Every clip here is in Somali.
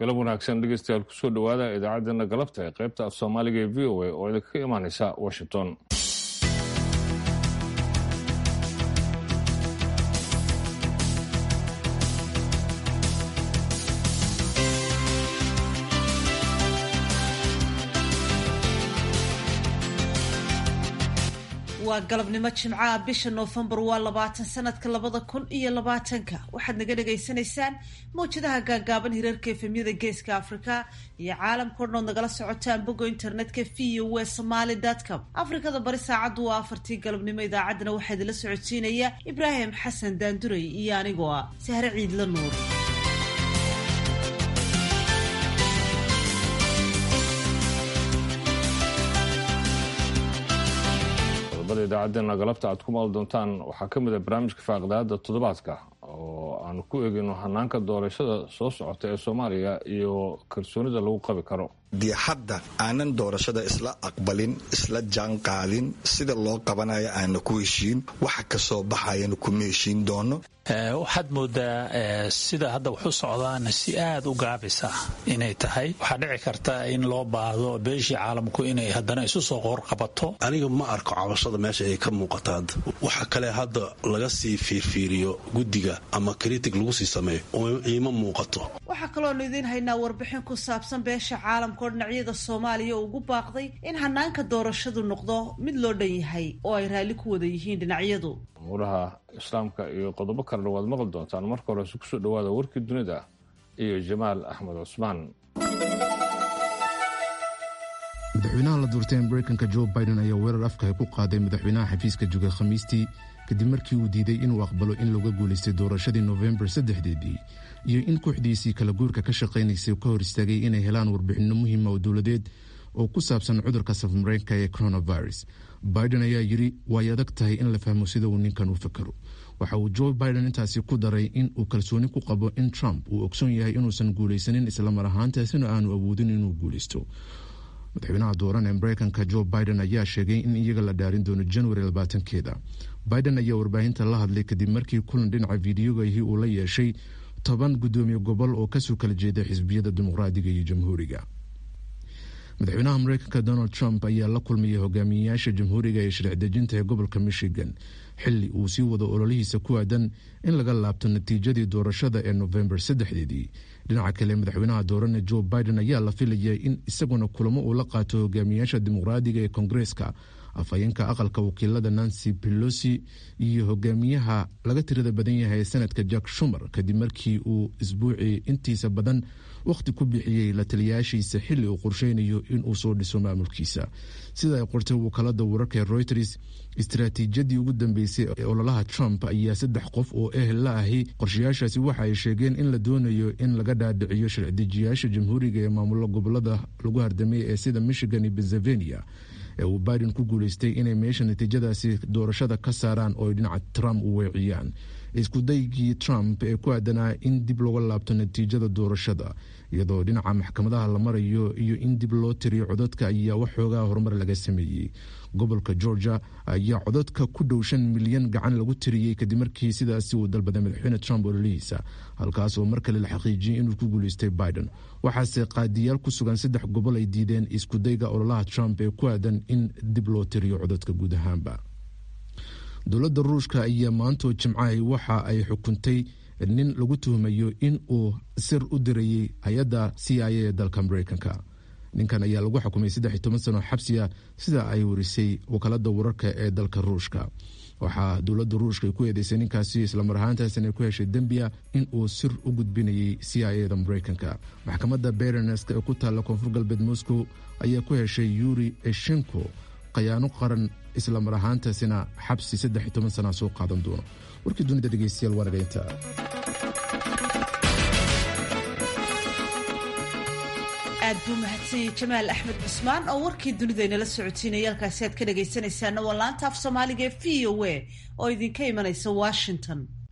galab wanaagsan dhegeystayaal kusoo dhowaada idaacaddeenna galabta ee qaybta af soomaaliga ee v o a oo idinkaga imaaneysa washington waa galabnimo jimcaha bisha noofembar waa labaatan sanadka labada kun iyo labaatanka waxaad naga dhagaysanaysaan mawjadaha gaagaaban hirarka efemyada geeska afrika iyo caalamkao dhan ood nagala socotaan bogo internetka v o w somaly com afrikada bari saacaddu waa afartii galabnimo idaacaddana waxaa idinla socodsiinaya ibraahim xasan daanduray iyo anigoo ah sahre ciidla nuur idaacadeena galabta aad ku maal doontaan waxaa ka mid a barnaamijka faaqidaada toddobaadka oo aanu ku eegayno hanaanka doorashada soo socota ee soomaaliya iyo kalsoonida lagu qabi karo dee hadda aanan doorashada isla aqbalin isla jaan qaadin sida loo qabanayo aana ku heshiin waxa kasoo baxayana kuma heshiin doono waxaad moodaa sida hadda waxu socdaana si aad u gaabisa inay tahay waxaa dhici karta in loo baahdo beeshii caalamku inay haddana isu soo qoorqabato aniga ma arko cabashada meesha ay ka muuqata hadda waxa kale hadda laga sii fiirfiiriyo guddiga ama kritig lagu sii sameeyo iima muuqato waxaa kaloonu idiin haynaa warbixin ku saabsan beesha caalamka oo dhinacyada soomaaliya ugu baaqday in hanaanka doorashadu noqdo mid loo dhan yahay oo ay raalli ku wada yihiin dhinacyadu umuuraha islaamka iyo qodobo kalena waad maqli doontaan marka hore si kusoo dhawaada warkii dunida iyo jamaal axmed cusmaan madaxweynaha la doortay mareykanka jo biden ayaa weerar afkahay ku qaaday madaxweynaha xafiiska jogay khamiistii kadib markii uu diiday inuu aqbalo in looga guulaystay doorashadii nofembar saddexdeedii iyo in kooxdiisii kala guurka ka shaqaynaysay ka hor istaagay inay helaan warbixinno muhiima oo dowladeed oo ku saabsan cudurka safmareenka ee coronavirus biden ayaa yidhi way adag tahay in la fahmo sida uu ninkan u fakaro waxa uu joe biden intaasi ku daray in uu kalsooni ku qabo in trump uu ogsoon yahay inuusan guulaysanin islamar ahaantaasina aanu awoodin inuu guulaysto madaxweynaha dooran ee mareykanka jo biden ayaa sheegay in iyaga la dhaarin doono januari labaatankeeda biden ayaa warbaahinta la hadlay kadib markii kulan dhinaca fideogahi uu la yeeshay toban guddoomiye gobol oo kasoo kala jeeda xisbiyada dimuqraadiga iyo jamhuuriga madaxweynaha mareykanka donald trump ayaa la kulmayay hogaamiyeyaasha jamhuuriga ee sharci dejinta ee gobolka michigan xili uu sii wado ololihiisa ku aadan in laga laabto natiijadii doorashada ee nofembar saddexdeedii dhinaca kale madaxweynaha doorane joe biden ayaa la filayay in isaguna kulamo uu la qaato hogaamiyaasha dimuqraadiga ee kongareeska afhayeenka aqalka wakiilada nancy pelosi iyo hogaamiyaha laga tirada badan yahay ee sanadka jack shumer kadib markii uu isbuucii intiisa badan wakhti ku bixiyey la taliyaashiisa xili uu qorsheynayo inuu soo dhiso maamulkiisa sida ay qortay wakaalada wararka ee reuters istaraatiijiyadii ugu dambeysay ee ololaha trump ayaa saddex qof oo ehel la ahi qorshayaashaasi waxa ay sheegeen in la doonayo in laga dhaadhiciyo sharcidejiyaasha jamhuuriga ee maamulo gobolada lagu hardamay ee sida michigan iyo pennsylvania ee uu biden ku guuleystay inay meesha natiijadaasi doorashada ka saaraan oo ay dhinaca trump u weeciyaan iskudaygii trump ee ku aadanaa in dib looga laabto natiijada doorashada iyadoo dhinaca maxkamadaha la marayo iyo in dib loo tiriyo codadka ayaa waxoogaa horumar laga sameeyey gobolka georgia ayaa codadka ku dhow shan milyan gacan lagu tiriyey kadib markii sidaasi uu dalbaday madaxweyne trump ololihiisa halkaas oo mar kale la xaqiijiyey inuu ku guuleystay biden waxaase qaadiyaal ku sugan saddex gobol ay diideen iskudayga ololaha trump ee ku aadan in dib loo tiriyo codadka guud ahaanba dowladda ruushka ayaa maantoo jimcahay waxa ay xukuntay nin lagu tuhmayo in uu sir u dirayay hay-adda c i a ee dalka mareykanka ninkan ayaa lagu xukumay saddex iyo toban sano xabsiya sida ay warisay wakaalada wararka ee dalka ruushka waxaa dowladda ruushka ay ku eedeysay ninkaasi islamar ahaantaasina ay ku heshay dembiya in uu sir u gudbinayay c i a da mareykanka maxkamadda berenesk ee ku taalla koonfur galbeed moscow ayaa ku heshay yuri eshenko khayaano qaran islamar ahaantaasina xabsi saddex iyo toban sana soo qaadan doono warkii dunida dhegeystayaal waa nagaynta aad buu mahadsanyay jamaal axmed cusmaan oo warkii dunidaynala socotiinaya halkaasi aad ka dhagaysanaysaana waa laanta af soomaaliga ee v o a oo idinka imanaysa washington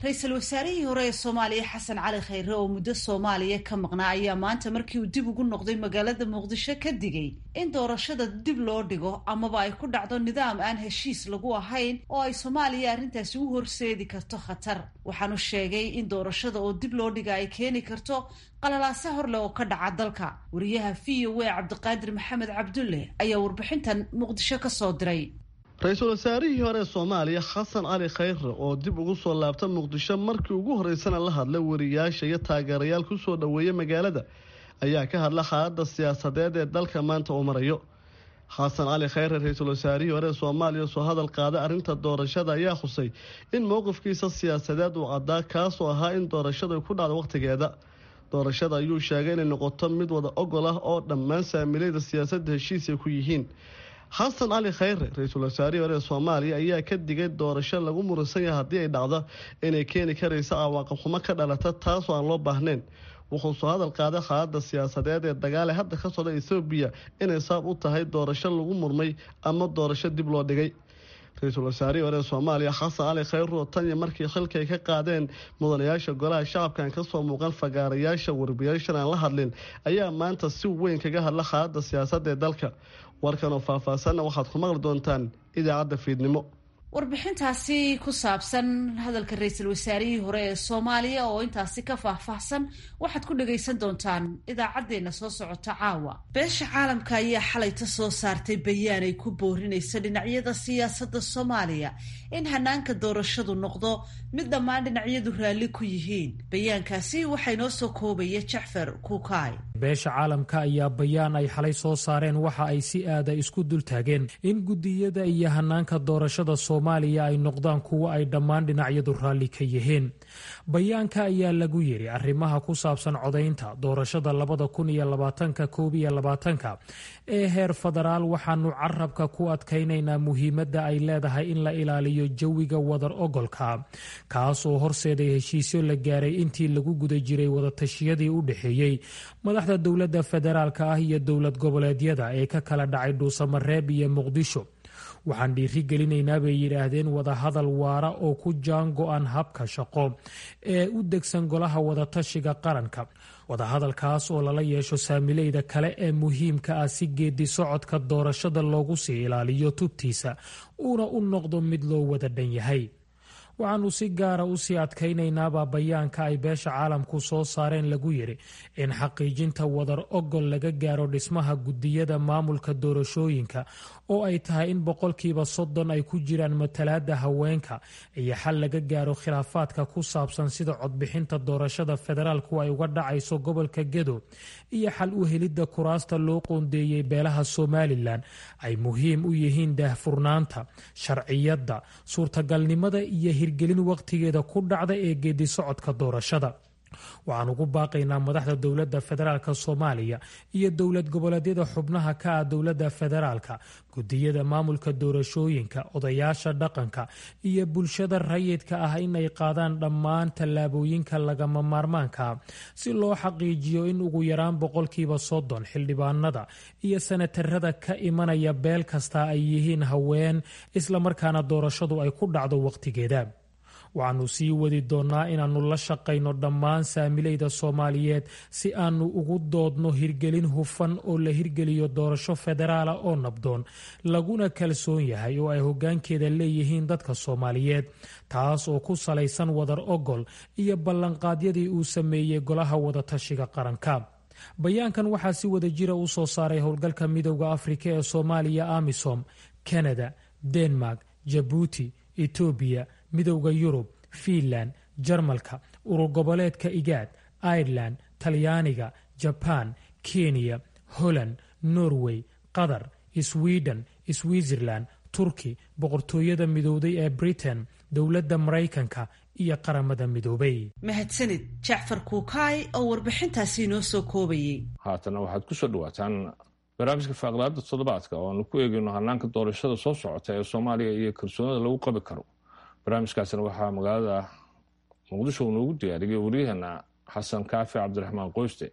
ra-iisul wasaarihii hore ee soomaaliya xasan cali khayre oo muddo soomaaliya ka maqnaa ayaa maanta markii uu dib ugu noqday magaalada muqdisho ka digay in doorashada dib loo dhigo amaba ay ku dhacdo nidaam aan heshiis lagu ahayn oo ay soomaaliya arrintaasi u horseedi karto khatar waxaanu sheegay in doorashada oo dib loo dhiga ay keeni karto qalalaase horleh oo ka dhaca dalka wariyaha v o a cabdiqaadir maxamed cabdulle ayaa warbixintan muqdisho ka soo diray ra-iisul wasaarihii hore ee soomaaliya xasan cali khayre oo dib ugu soo laabta muqdisho markii ugu horreysana la hadlay wariyaasha iyo taageerayaal ku soo dhoweeyay magaalada ayaa ka hadla xaaladda siyaasadeed ee dalka maanta uu marayo xasan cali khayre ra-iisul wasaarihii hore ee soomaaliya soo hadal qaaday arrinta doorashada ayaa xusay in mowqifkiisa siyaasadeed uu caddaa kaasoo ahaa in doorashada ku dhacdo wakhtigeeda doorashada ayuu sheegay inay noqoto mid wada ogol ah oo dhammaan saamilayda siyaasadda heshiis ay ku yihiin xasan cali khayre ra-iisul wasaarihii hore ee soomaaliya ayaa ka digay doorasho lagu muransan yahay haddii ay dhacdo inay keeni karaysa cawaaqib xumo ka dhalata taasoo aan loo baahnayn wuxuu soo hadal qaaday xaaladda siyaasadeed ee dagaale hadda ka socda ethoobiya inay saab u tahay doorasho lagu murmay ama doorasho dib loo dhigay ra-iisul wasaarihii hore ee soomaaliya xasan cali khayre oo tan iyo markii xilka ay ka qaadeen mudanayaasha golaha shacabkan kasoo muuqan fagaarayaasha warbiyaashan aan la hadlin ayaa maanta si weyn kaga hadla xaaladda siyaasadda ee dalka warkan oo faahfaahsanna waxaad ku maqli doontaan idaacadda fiidnimo warbixintaasi ku saabsan hadalka ra-iisul wasaarihii hore ee soomaaliya oo intaasi ka faahfaahsan waxaad ku dhagaysan doontaan idaacaddeenna soo socota caawa beesha caalamka ayaa xalayta soo saartay bayaan ay ku boorinaysa dhinacyada siyaasadda soomaaliya in hanaanka doorashadu noqdo mid dhammaan dhinacyadu raalli ku yihiin bayaankaasi waxaa inoo soo koobaya jacfar kuukaay beesha caalamka ayaa bayaan ay xalay soo saareen waxa ay si aada isku dultaageen in gudiyada iyo hanaanka doorashada soomaaliya ay noqdaan kuwo ay dhammaan dhinacyadu raalli ka yihiin bayaanka ayaa lagu yiri arrimaha ku saabsan codaynta doorashada labada kun iyo labaatanka koob iyo labaatanka ee heer federaal waxaanu carabka ku adkaynaynaa muhiimadda ay leedahay in la ilaaliyo jawiga wadar ogolka kaas oo horseeday heshiisyo la gaaray intii lagu guda jiray wadatashyadii u dhexeeyey madaxda dowladda federaalka ah iyo dowlad goboleedyada ee ka kala dhacay dhuusamareeb iyo muqdisho waxaan dhiiri gelinaynaa bay yidhaahdeen wadahadal waara oo ku jaan go-an habka shaqo ee u degsan golaha wadatashiga qaranka wadahadalkaas oo lala yeesho saamileyda kale ee muhiimka ah si geedi socodka doorashada loogu sii ilaaliyo tubtiisa uuna u noqdo mid loo wada dhan yahay waxaanu si gaara usii adkaynaynaabaa bayaanka ay beesha caalamku soo saareen lagu yiri in xaqiijinta wadar ogol laga gaaro dhismaha gudiyada maamulka doorashooyinka oo ay tahay in boqolkiiba soddon ay ku jiraan matalaada haweenka iyo xal laga gaaro khilaafaadka ku saabsan sida codbixinta doorashada federaalku ay uga dhacayso gobolka gedo iyo xal u helidda kuraasta loo qoondeeyey beelaha somalilan ay muhiim u yihiin daahfurnaanta sharciyadda suurtagalnimada iyo hirgelin waqtigeeda ku dhacda ee geedi socodka doorashada waxaan ugu baaqaynaa madaxda dowladda federaalk soomaaliya iyo dowlad goboleedyada xubnaha ka ah dowladda federaalka gudiyada maamulka doorashooyinka odayaasha dhaqanka iyo bulshada rayidka ah inay qaadaan dhammaan tallaabooyinka lagama maarmaanka si loo xaqiijiyo in ugu yaraan boqolkiiba soddon xildhibaanada iyo sanatarada ka imanaya beel kasta ay yihiin haween islamarkaana doorashadu ay ku dhacdo waqtigeeda waxaanu sii wadi doonnaa inaannu la shaqayno dhammaan saamileyda soomaaliyeed si aanu ugu doodno hirgelin hufan oo la hirgeliyo doorasho federaala oo nabdoon laguna kalsoon yahay oo ay hoggaankeeda leeyihiin dadka soomaaliyeed taas oo ku salaysan wadar ogol iyo ballanqaadyadii uu sameeyey golaha wadatashiga qaranka bayaankan waxaa si wada jira u soo saaray howlgalka midowda afrika ee soomaaliya amisom kanada denmark jabuuti etoobiya midowda yurub fiinland jarmalka urur goboleedka igaad ireland talyaaniga jabaan kenya holland norway qatar sweden switzerland turki boqortooyada midowday ee britain dowladda maraykanka iyo qaramada midoobay mahadsanid jacfar kuukaay oo warbixintaasi inoo soo koobayay haatana waxaad ku soo dhawaataan barnaamijka faaqlaada toddobaadka oo aanu ku eegayno hanaanka doorashada soo socota ee soomaaliya iyo kalsoonida lagu qabi karo barnaamijkaasina waxaa magaalada muqdisho uu noogu diyaariyay waryaheena xasan kaafi cabdiraxmaan qoyste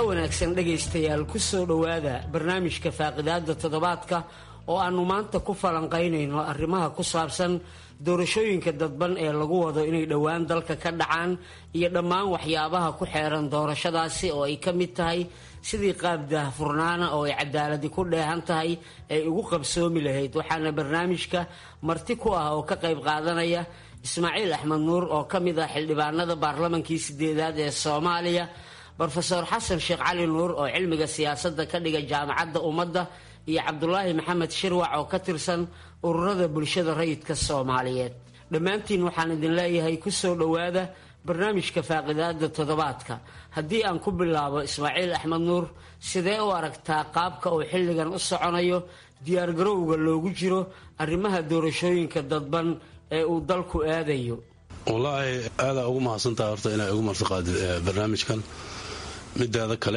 wanaagsan dhegaystayaal ku soo dhowaada barnaamijka faaqidaada toddobaadka oo aannu maanta ku falanqaynayno arrimaha ku saabsan doorashooyinka dadban ee lagu wado inay dhowaan dalka ka dhacaan iyo dhammaan waxyaabaha ku xeeran doorashadaasi oo ay ka mid tahay sidii qaab daahfurnaana oo ay cadaaladi ku dheehan tahay ay ugu qabsoomi lahayd waxaana barnaamijka marti ku ah oo ka qayb qaadanaya ismaaciil axmed nuur oo ka mid ah xildhibaanada baarlamankii sideedaad ee soomaaliya rofeor xasan sheekh cali nuur oo cilmiga siyaasadda ka dhiga jaamacadda ummadda iyo cabdulaahi maxamed shirwac oo ka tirsan ururada bulshada rayidka soomaaliyeed dhammaantiin waxaan idin leeyahay ku soo dhowaada barnaamijka faaqidaada toddobaadka haddii aan ku bilaabo ismaaciil axmed nuur sidee u aragtaa qaabka uu xilligan u soconayo diyaargarowga loogu jiro arrimaha doorashooyinka dadban ee uu dalku aadayo wallaahi aadaa ugu mahadsantaha horta inaa igu martiqaadid barnaamijkan mideeda kale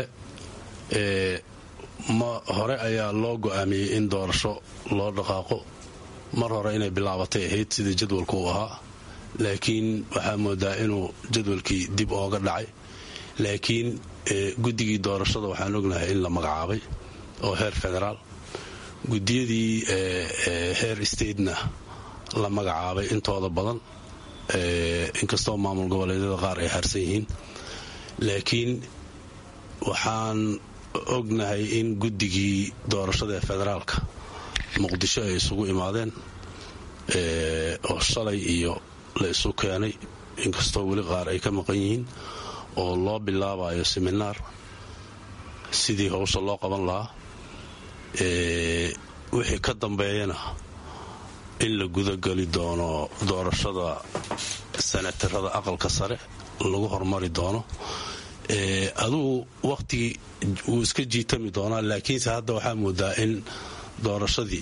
ma hore ayaa loo go'aamiyey in doorasho loo dhaqaaqo mar hore inay bilaabatay ahayd sidii jadwalku uu ahaa laakiin waxaa moodaa inuu jadwalkii dib ooga dhacay laakiin guddigii doorashada waxaan ognahay in la magacaabay oo heer federaal gudiyadii heer statena la magacaabay intooda badan inkastoo maamul goboleedyada qaar ay harsan yihiin laakiin waxaan ognahay in guddigii doorashada ee federaalka muqdisho ay isugu imaadeen oo shalay iyo la isu keenay inkastoo weli qaar ay ka maqan yihiin oo loo bilaabayo seminaar sidii howsha loo qaban lahaa wixii ka dambeeyana in la gudageli doono doorashada sanatarada aqalka sare lagu hormari doono adugu wakhtigii wuu iska jiitami doonaa laakiinse hadda waxaa moodaa in doorashadii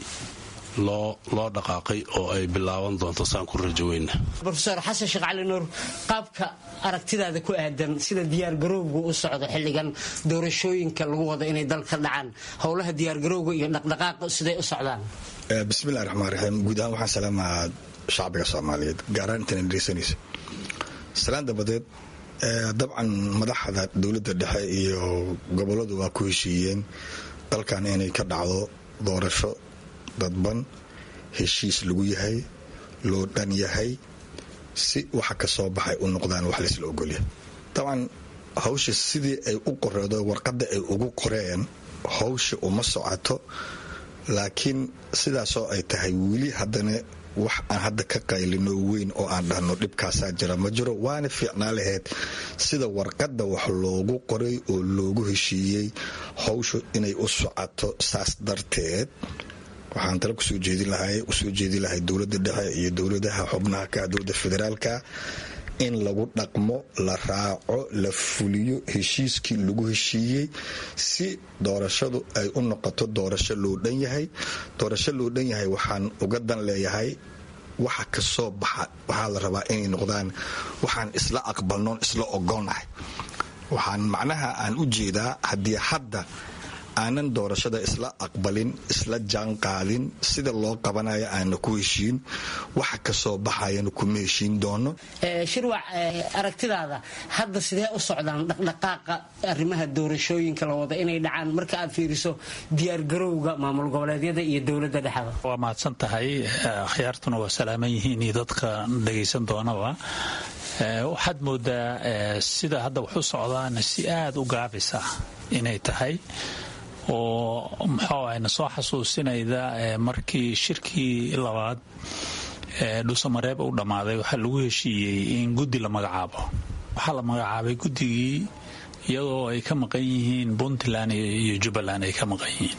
loo dhaqaaqay oo ay bilaaban doonto saan ku rajoweyna rofeor xasan sheekh cali nuur qaabka aragtidaada ku aadan sida diyaargarowgu u socdo xilligan doorashooyinka lagu wado inay dalka dhacaan howlaha diyaargarowga iyo dhaqdhaqaaqa siday u socdaan bismillahi raxmaan raxiim guud ahaan waxaan salaamaa shacbiga soomaaliyeed gaaraan intana dhegeysanaysa salaan dabadeed dabcan madaxda dowladda dhexe iyo goboladu waa ku heshiiyeen dalkan inay ka dhacdo doorasho dadban heshiis lagu yahay loo dhan yahay si waxa ka soo baxay u noqdaan wax laysla ogolyahay dabcan hawsha sidii ay u qoreedo warqadda ay ugu qoreen hawsha uma socoto laakiin sidaasoo ay tahay weli haddana wax aan hadda ka qaylino weyn oo aan dhahno dhibkaasaa jira ma jiro waana fiicnaa lahayd sida warqadda wax loogu qoray oo loogu heshiiyey hawshu inay u socoto saas darteed waxaan tale kusoo jeedin lahay usoo jeedin lahay dowladda dhexe iyo dowladaha xubnaha ka dowladda federaalka in lagu dhaqmo la raaco la fuliyo heshiiskii lagu heshiiyey si doorashadu ay u noqoto doorasho loo dhan yahay doorasho loo dhan yahay waxaan uga dan leeyahay waxa ka soo baxa waxaa la rabaa inay noqdaan waxaan isla aqbalnoon isla ogonahay waxaan macnaha aan u jeedaa haddii hadda aanan doorashada isla aqbalin isla jaanqaadin sida loo qabanayo aana ku heshiin waxa kasoo baxayana kuma heshiin doono shirwac aragtidaada hadda sidee u socdaan dhaqdhaqaaqa arrimaha doorashooyinka la wada inay dhacaan marka aad fiiriso diyaargarowga maamul goboleedyada iyo dowladda dhexda waa mahadsan tahay akhyaartuna waa salaaman yihiin iyo dadka dhagaysan doonaba waxaad moodaa sida hadda waxu socdaana si aada u gaabisa inay tahay oo muxuu ahayna soo xasuusinayda markii shirkii labaad dhuusamareeb u dhammaaday waxaa lagu heshiiyey in guddi la magacaabo waxaa la magacaabay guddigii iyadoo ay ka maqan yihiin puntland iyo jubbaland ay ka maqan yihiin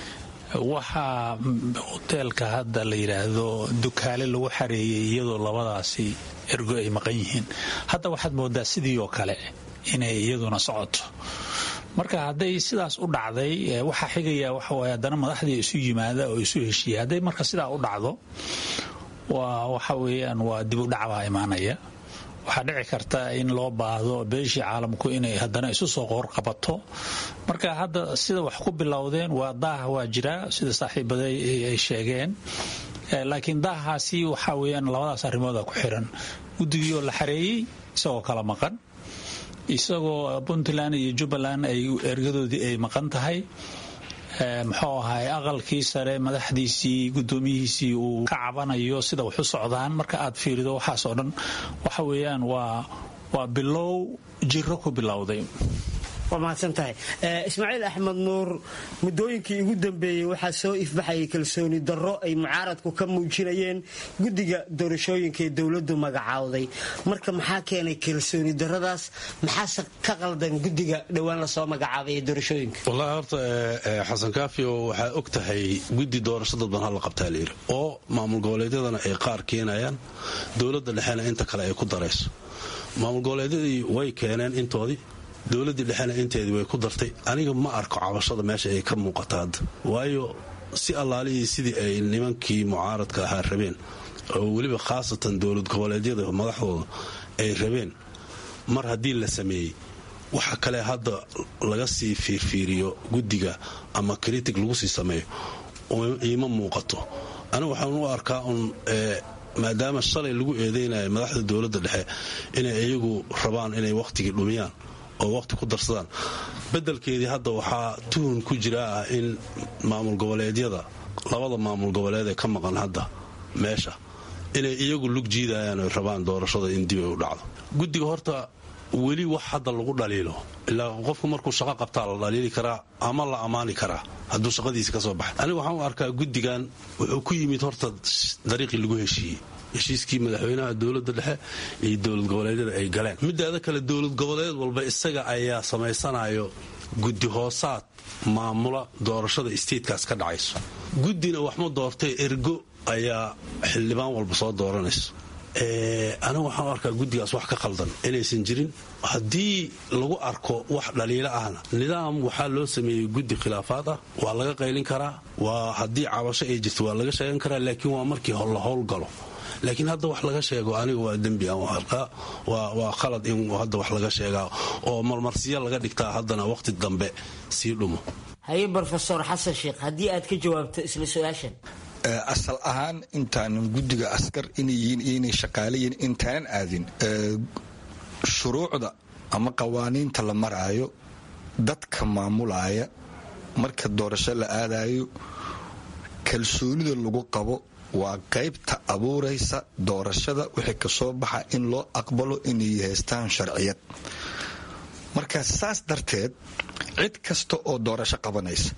waxaa hoteelka hadda la yidhaahdo dukaale lagu xareeyey iyadoo labadaasi ergo ay maqan yihiin hadda waxaad moodaa sidii oo kale inay iyaduna socoto marka hadday sidaas u dhacday waxaa xigaya waxawaye haddana madaxdii isu yimaada oo isu heshiiya hadday marka sidaa u dhacdo waa waxa weeyaan waa dib u dhacbaa imaanaya waxaa dhici karta in loo baahdo beeshii caalamku inay haddana isu soo qoorqabato marka hadda sida wax ku bilowdeen waa daah waa jiraa sida saaxiibaday ay sheegeen laakiin daahaasi waxaa weyaan labadaas arrimooda ku xiran guddigii oo la xareeyey isagoo kala maqan isagoo puntland iyo jubbaland ay ergadoodii ay maqan tahay muxuu ahay aqalkii sare madaxdiisii gudoomiyihiisii uu ka cabanayo sida wax u socdaan marka aad fiirido waxaas oo dhan waxa weeyaan waa waa bilow jiro ku bilowday waa mahadsan tahay ismaaciil axmed nuur muddooyinkii ugu dambeeyey waxaa soo ifbaxayay kalsooni darro ay mucaaradku ka muujinayeen guddiga doorashooyinka ee dowladdu magacaawday marka maxaa keenay kalsooni darradaas maxaase ka qaldan guddiga dhowaan lasoo magacaabay ee doorashooyinka wallahi horta xasan kaafio waxaa og tahay guddi doorasho dadban hala qabtaa layidhi oo maamul goboleedyadana ay qaar keenayaan dowladda dhexena inta kale ay ku darayso maamul goboleedyadii way keeneen intoodii dowladdii dhexena inteedii way ku dartay aniga ma arko cabashada meesha ay ka muuqata hadda waayo si allaalihii sidii ay nimankii mucaaradka ahaa rabeen oo weliba khaasatan dowlad goboleedyada madaxdooda ay rabeen mar haddii la sameeyey waxa kale hadda laga sii fiirfiiriyo guddiga ama kritig lagu sii sameeyo iima muuqato aniga waxaan u arkaa un maadaama shalay lagu eedeynayo madaxda dowladda dhexe inay iyagu rabaan inay wakhtigii dhumiyaan oo waqti ku darsadaan beddelkeedii hadda waxaa tuhun ku jira ah in maamul goboleedyada labada maamul goboleed ee ka maqan hadda meesha inay iyagu lug jiidayaan oy rabaan doorashada in dib ay u dhacdo guddiga horta weli wax hadda lagu dhaliilo ilaa qofku markuu shaqo qabtaa la dhaliili karaa ama la ammaani karaa hadduu shaqadiisi ka soo baxay aniga waxaan u arkaa guddigan wuxuu ku yimid horta dariiqii lagu heshiiyey heshiiskii madaxweynaha dowladda dhexe iyo dowlad goboleedyada ay galeen midaada kale dowlad goboleed walba isaga ayaa samaysanayo guddi hoosaad maamula doorashada isteedkaas ka dhacayso guddina waxma doortay ergo ayaa xildhibaan walba soo dooranayso anigu waxaan u arkaa guddigaas wax ka qaldan inaysan jirin haddii lagu arko wax dhaliilo ahna nidaam waxaa loo sameeyey guddi khilaafaad ah waa laga qaylin karaa waa haddii cabasho ay jirto waa laga sheegan karaa laakiin waa markii la howlgalo laakiin hadda wax laga sheego aniga waa dembi aan arkaa waa khalad in hadda wax laga sheegaa oo marmarsiya laga dhigtaa haddana wakhti dambe sii dhumo haye brofesor xasan sheekh haddii aad ka jawaabto isla su-aashan asal ahaan intaanan guddiga askar inay yihiin iyo inay shaqaale yihiin intaanan aadin shuruucda ama qawaaniinta la maraayo dadka maamulaya marka doorasho la aadayo kalsoonida lagu qabo waa qaybta abuuraysa doorashada wixii kasoo baxa in loo aqbalo inay haystaan sharciyad marka saas darteed cid kasta oo doorasho qabanaysa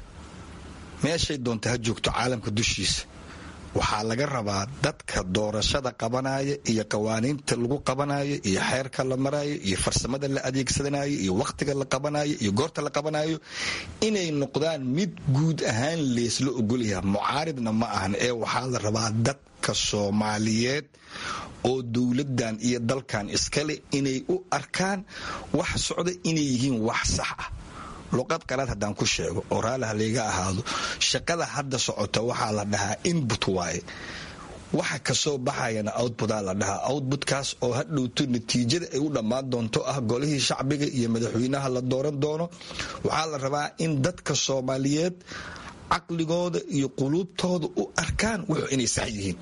meeshay doonta ha joogto caalamka dushiisa waxaa laga rabaa dadka doorashada qabanaya iyo qawaaniinta lagu qabanayo iyo xeerka la marayo iyo farsamada la adeegsanayo iyo wakhtiga la qabanayo iyo goorta la qabanayo inay noqdaan mid guud ahaan leesla ogolyaha mucaaridna ma ahan ee waxaa la rabaa dadka soomaaliyeed oo dowladan iyo dalkan iskale inay u arkaan wax socda inay yihiin wax sax ah luqad qalaad haddaan ku sheego oo raaliha layga ahaado shaqada hadda socota waxaa la dhahaa inbut waaye waxa kasoo baxayana outbutaa la dhahaa outbutkaas oo hadhowto natiijada ay u dhammaan doonto ah golihii shacbiga iyo madaxweynaha la dooran doono waxaa la rabaa in dadka soomaaliyeed caqligooda iyo quluubtooda u arkaan wuxuu inay sax yihiin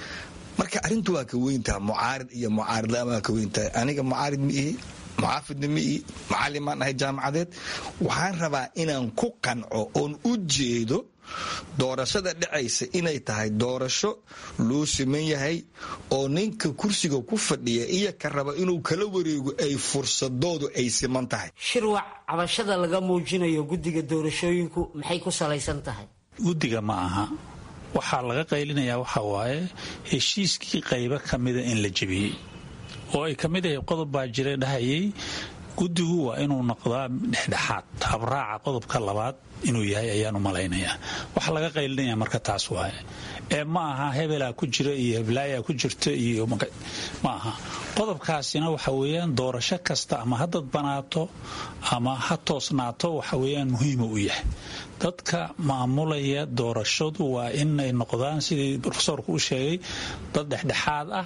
marka arrintu waa ka weyntaha mucaarid iyo mucaaridlaan waa ka weyntahay aniga mucaarid ma ihi muxaafidna ma ii macalimaan ahay jaamacadeed waxaan rabaa inaan ku qanco oon u jeedo doorashada dhacaysa inay tahay doorasho loo siman yahay oo ninka kursiga ku fadhiya iyo ka raba inuu kala wareego ay fursadoodu ay siman tahay shirwac cabashada laga muujinayo guddiga doorashooyinku maxay ku salaysan tahay guddiga ma aha waxaa laga qaylinayaa waxa waaye heshiiskii qaybo ka mida in la jebiyey oo ay ka mid ahay qodob baa jira dhahayay guddigu waa inuu noqdaa dhexdhexaad habraaca qodobka labaad inuu yahay ayaan u malaynayaa waxa laga qaylinaya marka taas waaye ee ma aha hebelaa ku jira iyo heblaayaa ku jirta iyo ma aha qodobkaasina waxa weeyaan doorasho kasta ama ha dadbanaato ama ha toosnaato waxa weeyaan muhiima u yahay dadka maamulaya doorashadu waa inay noqdaan sidii rofesorku u sheegay dad dhexdhexaad ah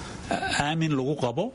aamin lagu qabo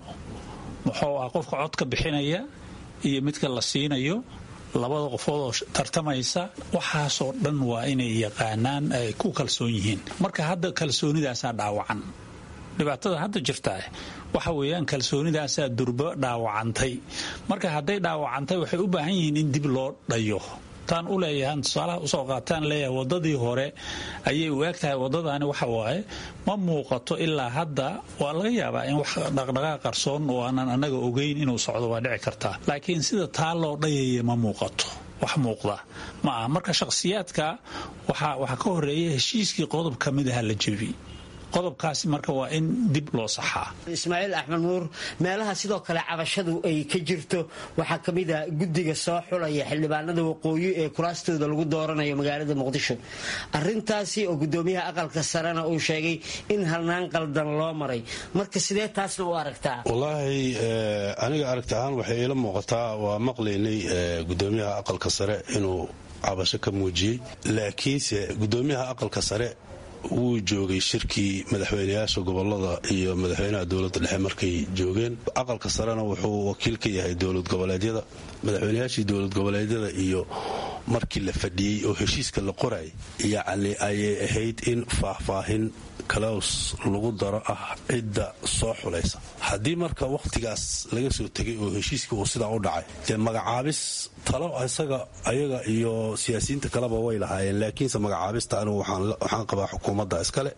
muxuu ah qofka codka bixinaya iyo midka la siinayo labada qofood oo tartamaysa waxaasoo dhan waa inay yaqaanaan ay ku kalsoon yihiin marka hadda kalsoonidaasaa dhaawacan dhibaatada hadda jirta waxa weeyaan kalsoonidaasaa durbo dhaawacantay marka hadday dhaawacantay waxay u baahan yihiin in dib loo dhayo taan u leeyahan tusaalaha usoo qaataan leeyahay wadadii hore ayay u eg tahay wadadaani waxa waaye ma muuqato ilaa hadda waa laga yaabaa in wax dhaqdhaqaaq qarsoon oo aanan annaga ogeyn inuu socdo waa dhici kartaa laakiin sida taa loo dhayaya ma muuqato wax muuqda ma aha marka shakhsiyaadka waxaa ka horeeya heshiiskii qodob ka mid aha la jebi qodobkaasi marka waa in dib loo saxaa ismaaciil axmed nuur meelaha sidoo kale cabashadu ay ka jirto waxaa ka mid a guddiga soo xulaya xildhibaanada waqooyi ee kuraastooda lagu dooranayo magaalada muqdisho arintaasi oo gudoomiyaha aqalka sarena uu sheegay in halnaan qaldan loo maray marka sidee taasna u aragtaa wallaahi aniga aragti ahaan waxay iila muuqataa waa maqlaynay gudoomiyaha aqalka sare inuu cabasho ka muujiyey laakiinse gudoomiyaha aqalka sare wuu joogay shirkii madaxweyneyaasha gobolada iyo madaxweynaha dowladda dhexe markay joogeen aqalka sarena wuxuu wakiil ka yahay dowlad goboleedyada madaxweyneyaashii dowlad goboleedyada iyo markii la fadhiyey oo heshiiska la qoray yacni ayay ahayd in faahfaahin kalaws lagu daro ah cidda soo xulaysa haddii marka wakhtigaas laga soo tegay oo heshiiskii uu sidaa u dhacay dee magacaabis talo isaga ayaga iyo siyaasiyiinta kaleba way lahaayeen laakiinse magacaabista anigu waxaan qabaa xukuumadda iskale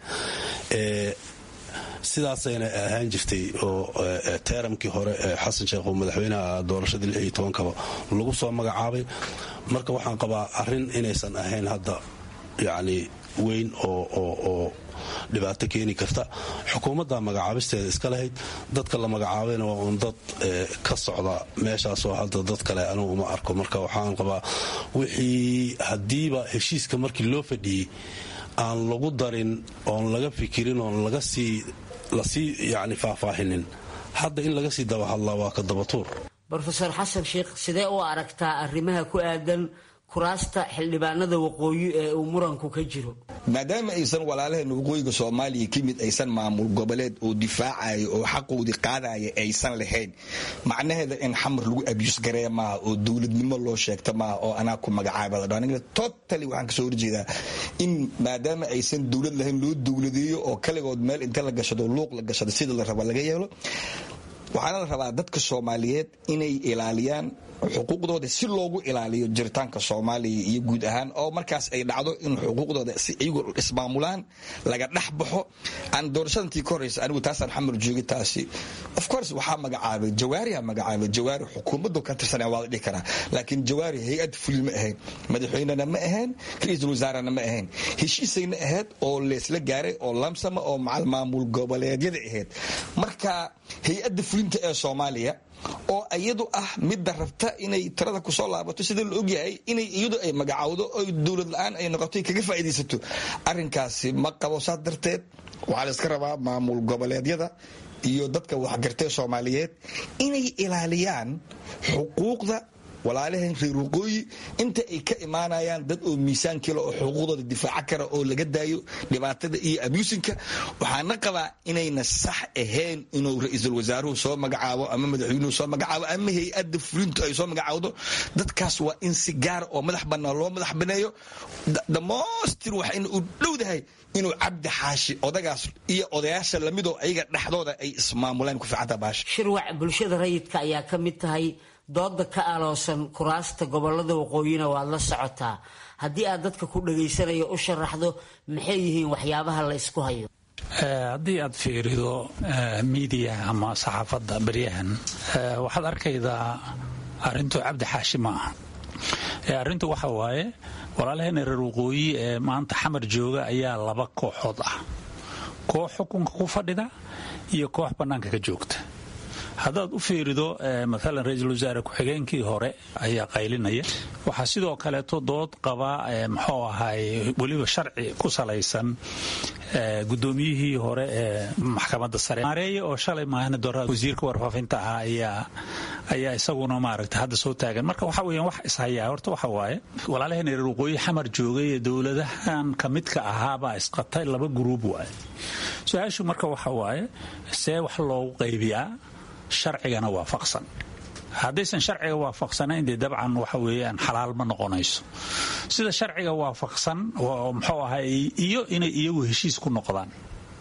sidaasayna ahaan jirtay oo teeramkii hore xasan sheekh oo madaxweynaha doorashadii lix iyo tobankaba lagu soo magacaabay marka waxaan qabaa arrin inaysan ahayn hadda yacni weyn oo dhibaato keeni karta xukuumadda magacaabisteeda iska lahayd dadka la magacaabayna waa uun dad ka socda meeshaasoo hadda dad kale anugu uma arko marka waxaan qabaa wixii haddiiba heshiiska markii loo fadhiyey aan lagu darin oon laga fikirin oon laga sii lasii yani faahfaahinin hadda in laga sii dabahadlaa waa ka dabatuur rofeor xasan sheikh sidee u aragtaa arrimaha ku aadan kuraasta xildhibaanada waqooyi ee uu muranku ka jiro maadaama aysan walaalaheen waqooyiga soomaaliya ka mid aysan maamul goboleed oo difaacayo oo xaqoodii qaadaya aysan lahayn macnaheeda in xamar lagu abyus garee maaha oo dowladnimo loo sheegta maaha oo anaa ku magacaaba totally waxaan kasoo horjeedaa in maadaama aysan dowlad lahayn loo dowladeeyo oo kaligood meel inta la gashado luuq la gashado sida la raba laga yeelo waxaana la rabaa dadka soomaaliyeed inay ilaaliyaan xuquuqdooda si loogu ilaaliyo jiritaanka soomaaliya iyo guud ahaan oo markaas ay dhacdo in xuquuqdooda si iyagu ismaamulaan laga dhex baxo aan doorashadantii ka horeysa anigu taasaan xamar joogay taasi of course waxaa magacaabay jawaariha magacaabay jawaari xukuumaddu ka tirsanaa waa la dhihi karaa laakiin jawaari hay-ad fulin ma ahayn madaxweynena ma ahayn ra-iisul wasaarena ma ahayn heshiisayna ahayd oo leesla gaaray oo lamsama oo macal maamul goboleedyada ahayd marka hay-adda fulinta ee soomaaliya oo iyadu ah midda rabta inay tirada kusoo laabato sida la ogyahay inay iyadu ay magacaawdo oo dowlad la-aan ay noqoto kaga faa'iidaysato arrinkaasi ma qabo saas darteed waxaa la iska rabaa maamul goboleedyada iyo dadka waxgartee soomaaliyeed inay ilaaliyaan xuquuqda walaalaheen reer waqooyi inta ay ka imaanayaan dad oo miisaankila oo xuquuqdooda difaaca kara oo laga daayo dhibaatada iyo abuusinka waxaana qabaa inayna sax ahayn inuu ra-iisul wasaaruhu soo magacaabo ama madaxweynuhu soo magacaabo ama hay-adda fulintu ay soo magacaawdo dadkaas waa in si gaara oo madax bannaan loo madax baneeyo damostir waxayna u dhowdahay inuu cabdi xaashi odagaas iyo odayaasha lamidoo ayaga dhexdooda ay ismaamulaan ku fiicanta baasha shirwac bulshada rayidka ayaa ka mid tahay dooda ka aloosan kuraasta gobolada waqooyina waad la socotaa haddii aad dadka ku dhagaysanayo u sharaxdo maxay yihiin waxyaabaha la ysku hayo haddii aad fiirido miidiyaha ama saxaafadda beryahan waxaad arkaydaa arrintu cabdi xaashi ma aha arrintu waxa waaye walaalaheena reer waqooyi ee maanta xamar jooga ayaa laba kooxood ah koox xukunka ku fadhida iyo koox bannaanka ka joogta haddaad u fiirido maalan ra-iisul wasaare ku-xigeenkii hore ayaa qaylinaya waxaa sidoo kaleeto dood qaba muxuu ahay weliba sharci ku salaysan gudoomiyihii hore ee maxkamadda sare maareeye oo shalay maahna dora wasiirka warfaafinta ahaa ayaa ayaa isaguna maaragta hadda soo taagan marka waxa weeyaan wax ishayaa horta waxa waaye walaalaheen reer waqooyi xamar joogay ee dowladahan ka midka ahaabaa isqatay laba guruub waaye su-aashu marka waxa waaye see wax loogu qaybiyaa sharcigana waafaqsan haddaysan sharciga waafaqsanayn dee dabcan waxa weeyaan xalaal ma noqonayso sida sharciga waafaqsan muxuu ahay iyo inay iyagu heshiis ku noqdaan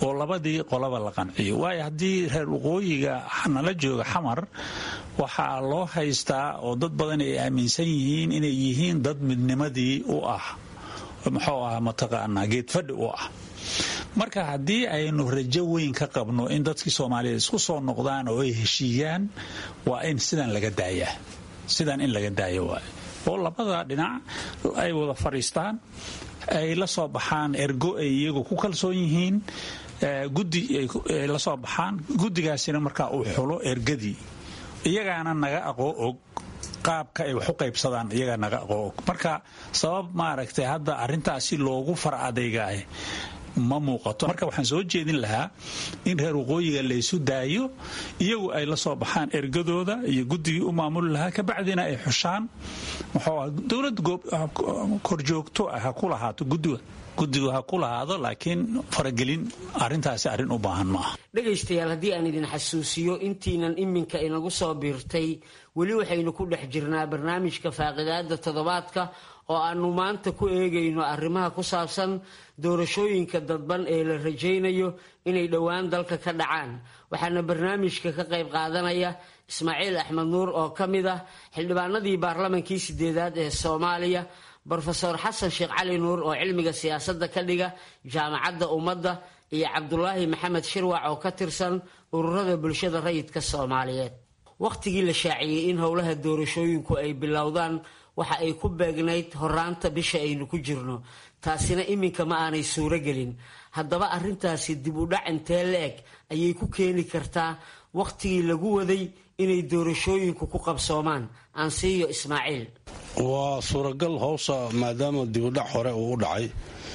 oo labadii qolaba la qanciyo waayo haddii reer waqooyiga nala jooga xamar waxaa loo haystaa oo dad badan ay aaminsan yihiin inay yihiin dad midnimadii u ah muxuu ahaa mataqaanaa geedfadhi u ah marka haddii aynu rajo weyn ka qabno in dadkii soomaaliyeed isku soo noqdaan oo ay heshiiyaan waa in sidan laga daayaa sidan in laga daayo waay oo labada dhinac ay wada fadhiistaan ay la soo baxaan ergo ay iyagu ku kalsoon yihiin guddi ay la soo baxaan guddigaasina markaa uu xulo ergadii iyagaana naga aqoo og qaabka ay wax u qaybsadaan iyagaa naga aqoo og marka sabab maaragtay hadda arrintaasi loogu far adaygaah ma muuqato marka waxaan soo jeedin lahaa in reer waqooyiga laysu daayo iyagu ay la soo baxaan ergadooda iyo guddigii u maamuli lahaa kabacdina ay xushaan muxuu dowlad korjoogto ah ha ku lahaato guddiga guddigu ha ku lahaado laakiin faragelin arintaasi arrin u baahan ma aha dhegaystayaal haddii aan idin xasuusiyo intiinan iminka inagu soo biirtay weli waxaynu ku dhex jirnaa barnaamijka faaqidaada toddobaadka oo aanu maanta ku eegayno arrimaha ku saabsan doorashooyinka dadban ee la rajaynayo inay dhowaan dalka ka dhacaan waxaana barnaamijka ka qayb qaadanaya ismaaciil axmed nuur oo ka mid ah xildhibaanadii baarlamankii sideedaad ee soomaaliya brofeor xasan sheekh cali nuur oo cilmiga siyaasadda ka dhiga jaamacadda ummadda iyo cabdulaahi maxamed shirwac oo ka tirsan ururada bulshada rayidka soomaaliyeed wakhtigii la shaaciyey in howlaha doorashooyinku ay bilowdaan waxa ay ku beegnayd horaanta bisha aynu ku jirno taasina iminka ma aanay suuro gelin haddaba arrintaasi dib u dhac intee la-eg ayay ku keeni kartaa wakhtigii lagu waday inay doorashooyinku ku qabsoomaan aansiiyo ismaaciil waa suuragal howsha maadaama dibudhac hore uu u dhacay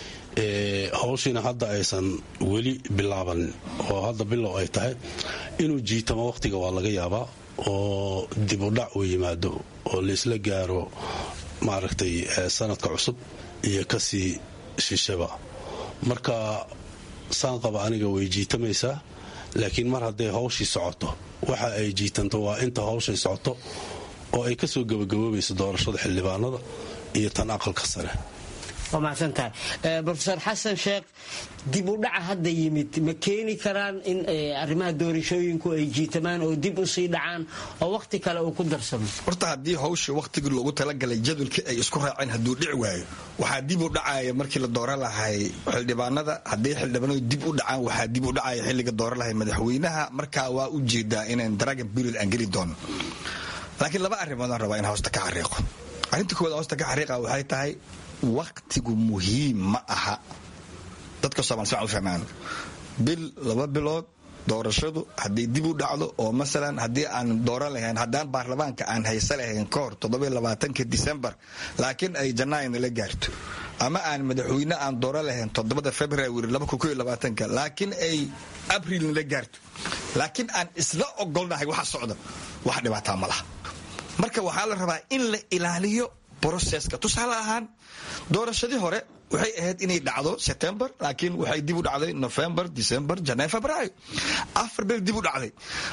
howshiina hadda aysan weli bilaabanin oo hadda bilow ay tahay inuu jiitamo wakhtiga waa laga yaabaa oo dibudhac uu yimaado oo laisla gaaro maaragtay sanadka cusub iyo kasii shishaba marka saan qaba aniga way jiitamaysaa laakiin mar hadday hawshii socoto waxa ay jiitanto waa inta hawshay socoto oo ay kasoo gabagaboobayso doorashada xildhibaanada iyo tan aqalka sare waa mahadsantahay rofeor xasan sheekh dib u dhaca hadda yimid ma keeni karaan in arrimaha doorashooyinku ay jiitamaan oo dib u sii dhacaan oo wakhti kale uu ku darsamo horta haddii hawshii wakhtigii loogu talagalay jadwalkii ay isku raaceen hadduu dhici waayo waxaa dib u dhacaya markii la dooran lahay xildhibaanada haddii xildhibaanadu dib u dhacaan waxaa dib u dhacaya xilliga dooran lahay madaxweynaha markaa waa u jeedaa inaan dragon period aan geli doono laakiin laba arrimoodaan rabaa in hoosta ka xariiqo arrinta koowaad hoosta ka xariiqa waxay tahay wakhtigu muhiim ma aha dadka somal sian u fahmaan bil laba bilood doorashadu hadday dib u dhacdo oo masalan haddii aan dooran lahayn haddaan baarlamaanka aan haysa lahayn ka hor toddobaatanka disembar laakiin ay janaayo nala gaarto ama aan madaxweyne aan dooran lahayn toddobada february laakiin ay abril nala gaarto laakiin aan isla ogolnahay waxa socda wax dhibaataa ma laha marka waxaa la rabaa in la ilaaliyo broseska tusaale ahaan doorashadii hore waxay ahayd inay dhacdo september laakiin waxay dib u dhacday november december janaayo febraayo afar bil dib u dhacday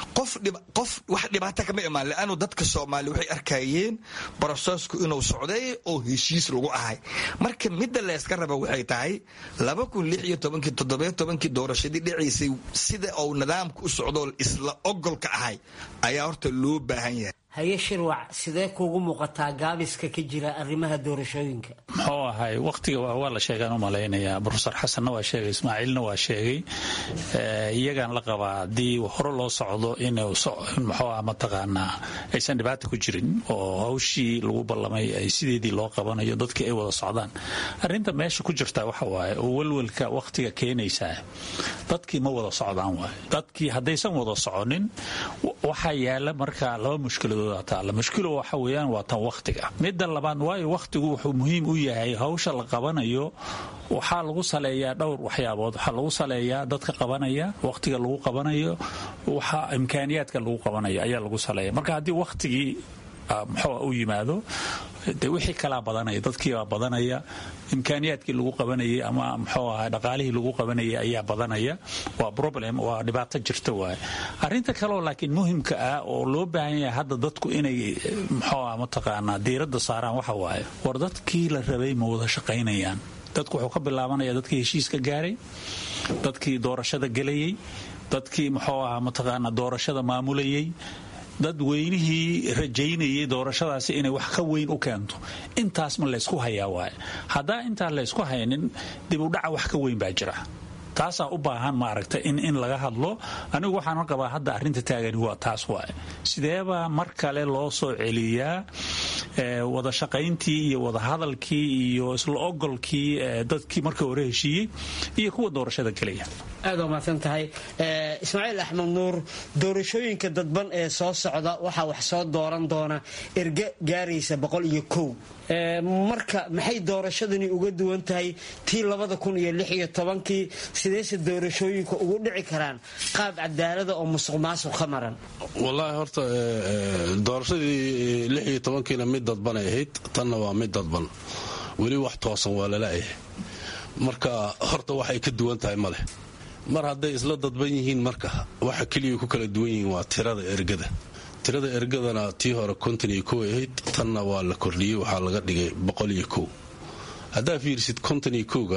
qof wax dhibaata kama imaan leanu dadka soomaaliya waxay arkayeen brosesku inuu socday oo heshiis lagu ahay marka midda layska raba waxay tahay kii doorashadii dhacaysay sida uu nidaamka u socdoo isla ogolka ahay ayaa horta loo baahan yahay haye shirwac sidee kuugu muuqataa gaabiska ka jira arrimaha doorashooyinka muxuu ahay wakhtiga waa la sheegaan u malaynayaa brofesor xasanna waa sheegay ismaaciilna waa sheegay iyagaan la qabaa haddii hore loo socdo in muxuu ah mataqaanaa aysan dhibaata ku jirin oo hawshii lagu ballamay ay sideedii loo qabanayo dadkii ay wada socdaan arrinta meesha ku jirtaa waxa waaye oo welwelka wakhtiga keenaysaa dadkii ma wada socdaan waaye dadkii haddaysan wada soconin waxaa yaala markaa laba mushkiladood mushkilo waxa weyaan waa tan wakhtiga midda labaad waayo wakhtigu wuxuu muhiim u yahay hawsha la qabanayo waxaa lagu saleeyaa dhowr waxyaabood waxaa lagu saleeyaa dadka qabanaya wakhtiga lagu qabanayo waxa imkaaniyaadka lagu qabanayo ayaa lagu saleeya marka haddii wakhtigii muxuu u yimaado de wixii kalaa badanaya dadkiibaa badanaya imkaaniyaadkii lagu qabanayay ama muxuu ahaa dhaqaalihii lagu qabanayay ayaa badanaya waa problem waa dhibaato jirta waaye arrinta kaleoo laakiin muhimka ah oo loo baahan yahay hadda dadku inay muxuu ah mataqaanaa diiradda saaraan waxa waaye war dadkii la rabay ma wada shaqaynayaan dadku wuxuu ka bilaabanaya dadkii heshiiska gaaray dadkii doorashada gelayay dadkii muxuu ahaa mataqaana doorashada maamulayay dad weynihii rajaynayay doorashadaasi inay wax ka weyn u keento intaas ma laysku hayaa waaye haddaa intaan laysku haynin dib u dhaca wax ka weyn baa jira taasaa u baahan maaragta in in laga hadlo anigu waxaan qabaa hadda arrinta taagani waa taas waaye sideebaa mar kale loo soo celiyaa wada shaqayntii iyo wada hadalkii iyo isla ogolkii dadkii marka hore heshiiyey iyo kuwa doorashada gelaya aad waa mahadsan tahay ismaaciil axmed nuur doorashooyinka dadban ee soo socda waxaa wax soo dooran doona erge gaaraysa boqol iyo kow marka maxay doorashadani uga duwan tahay tii labada kun iyo lix iyo tobankii sideese doorashooyinka ugu dhici karaan qaab cadaalada oo musuq maasuq ka maran wallaahi horta doorashadii lix iyo tobankiina mid dadbanay ahayd tanna waa mid dadban weli wax toosan waa lalayahay marka horta waxay ka duwan tahay maleh mar hadday isla dadban yihiin marka waxa keliya ku kala duwan yihiin waa tirada ergada tirada ergadana tii hore konton iyo kow ahayd tanna waa la kordhiyey waxaa laga dhigay boqol iyo kow haddaa fiirsid konton iyo kowga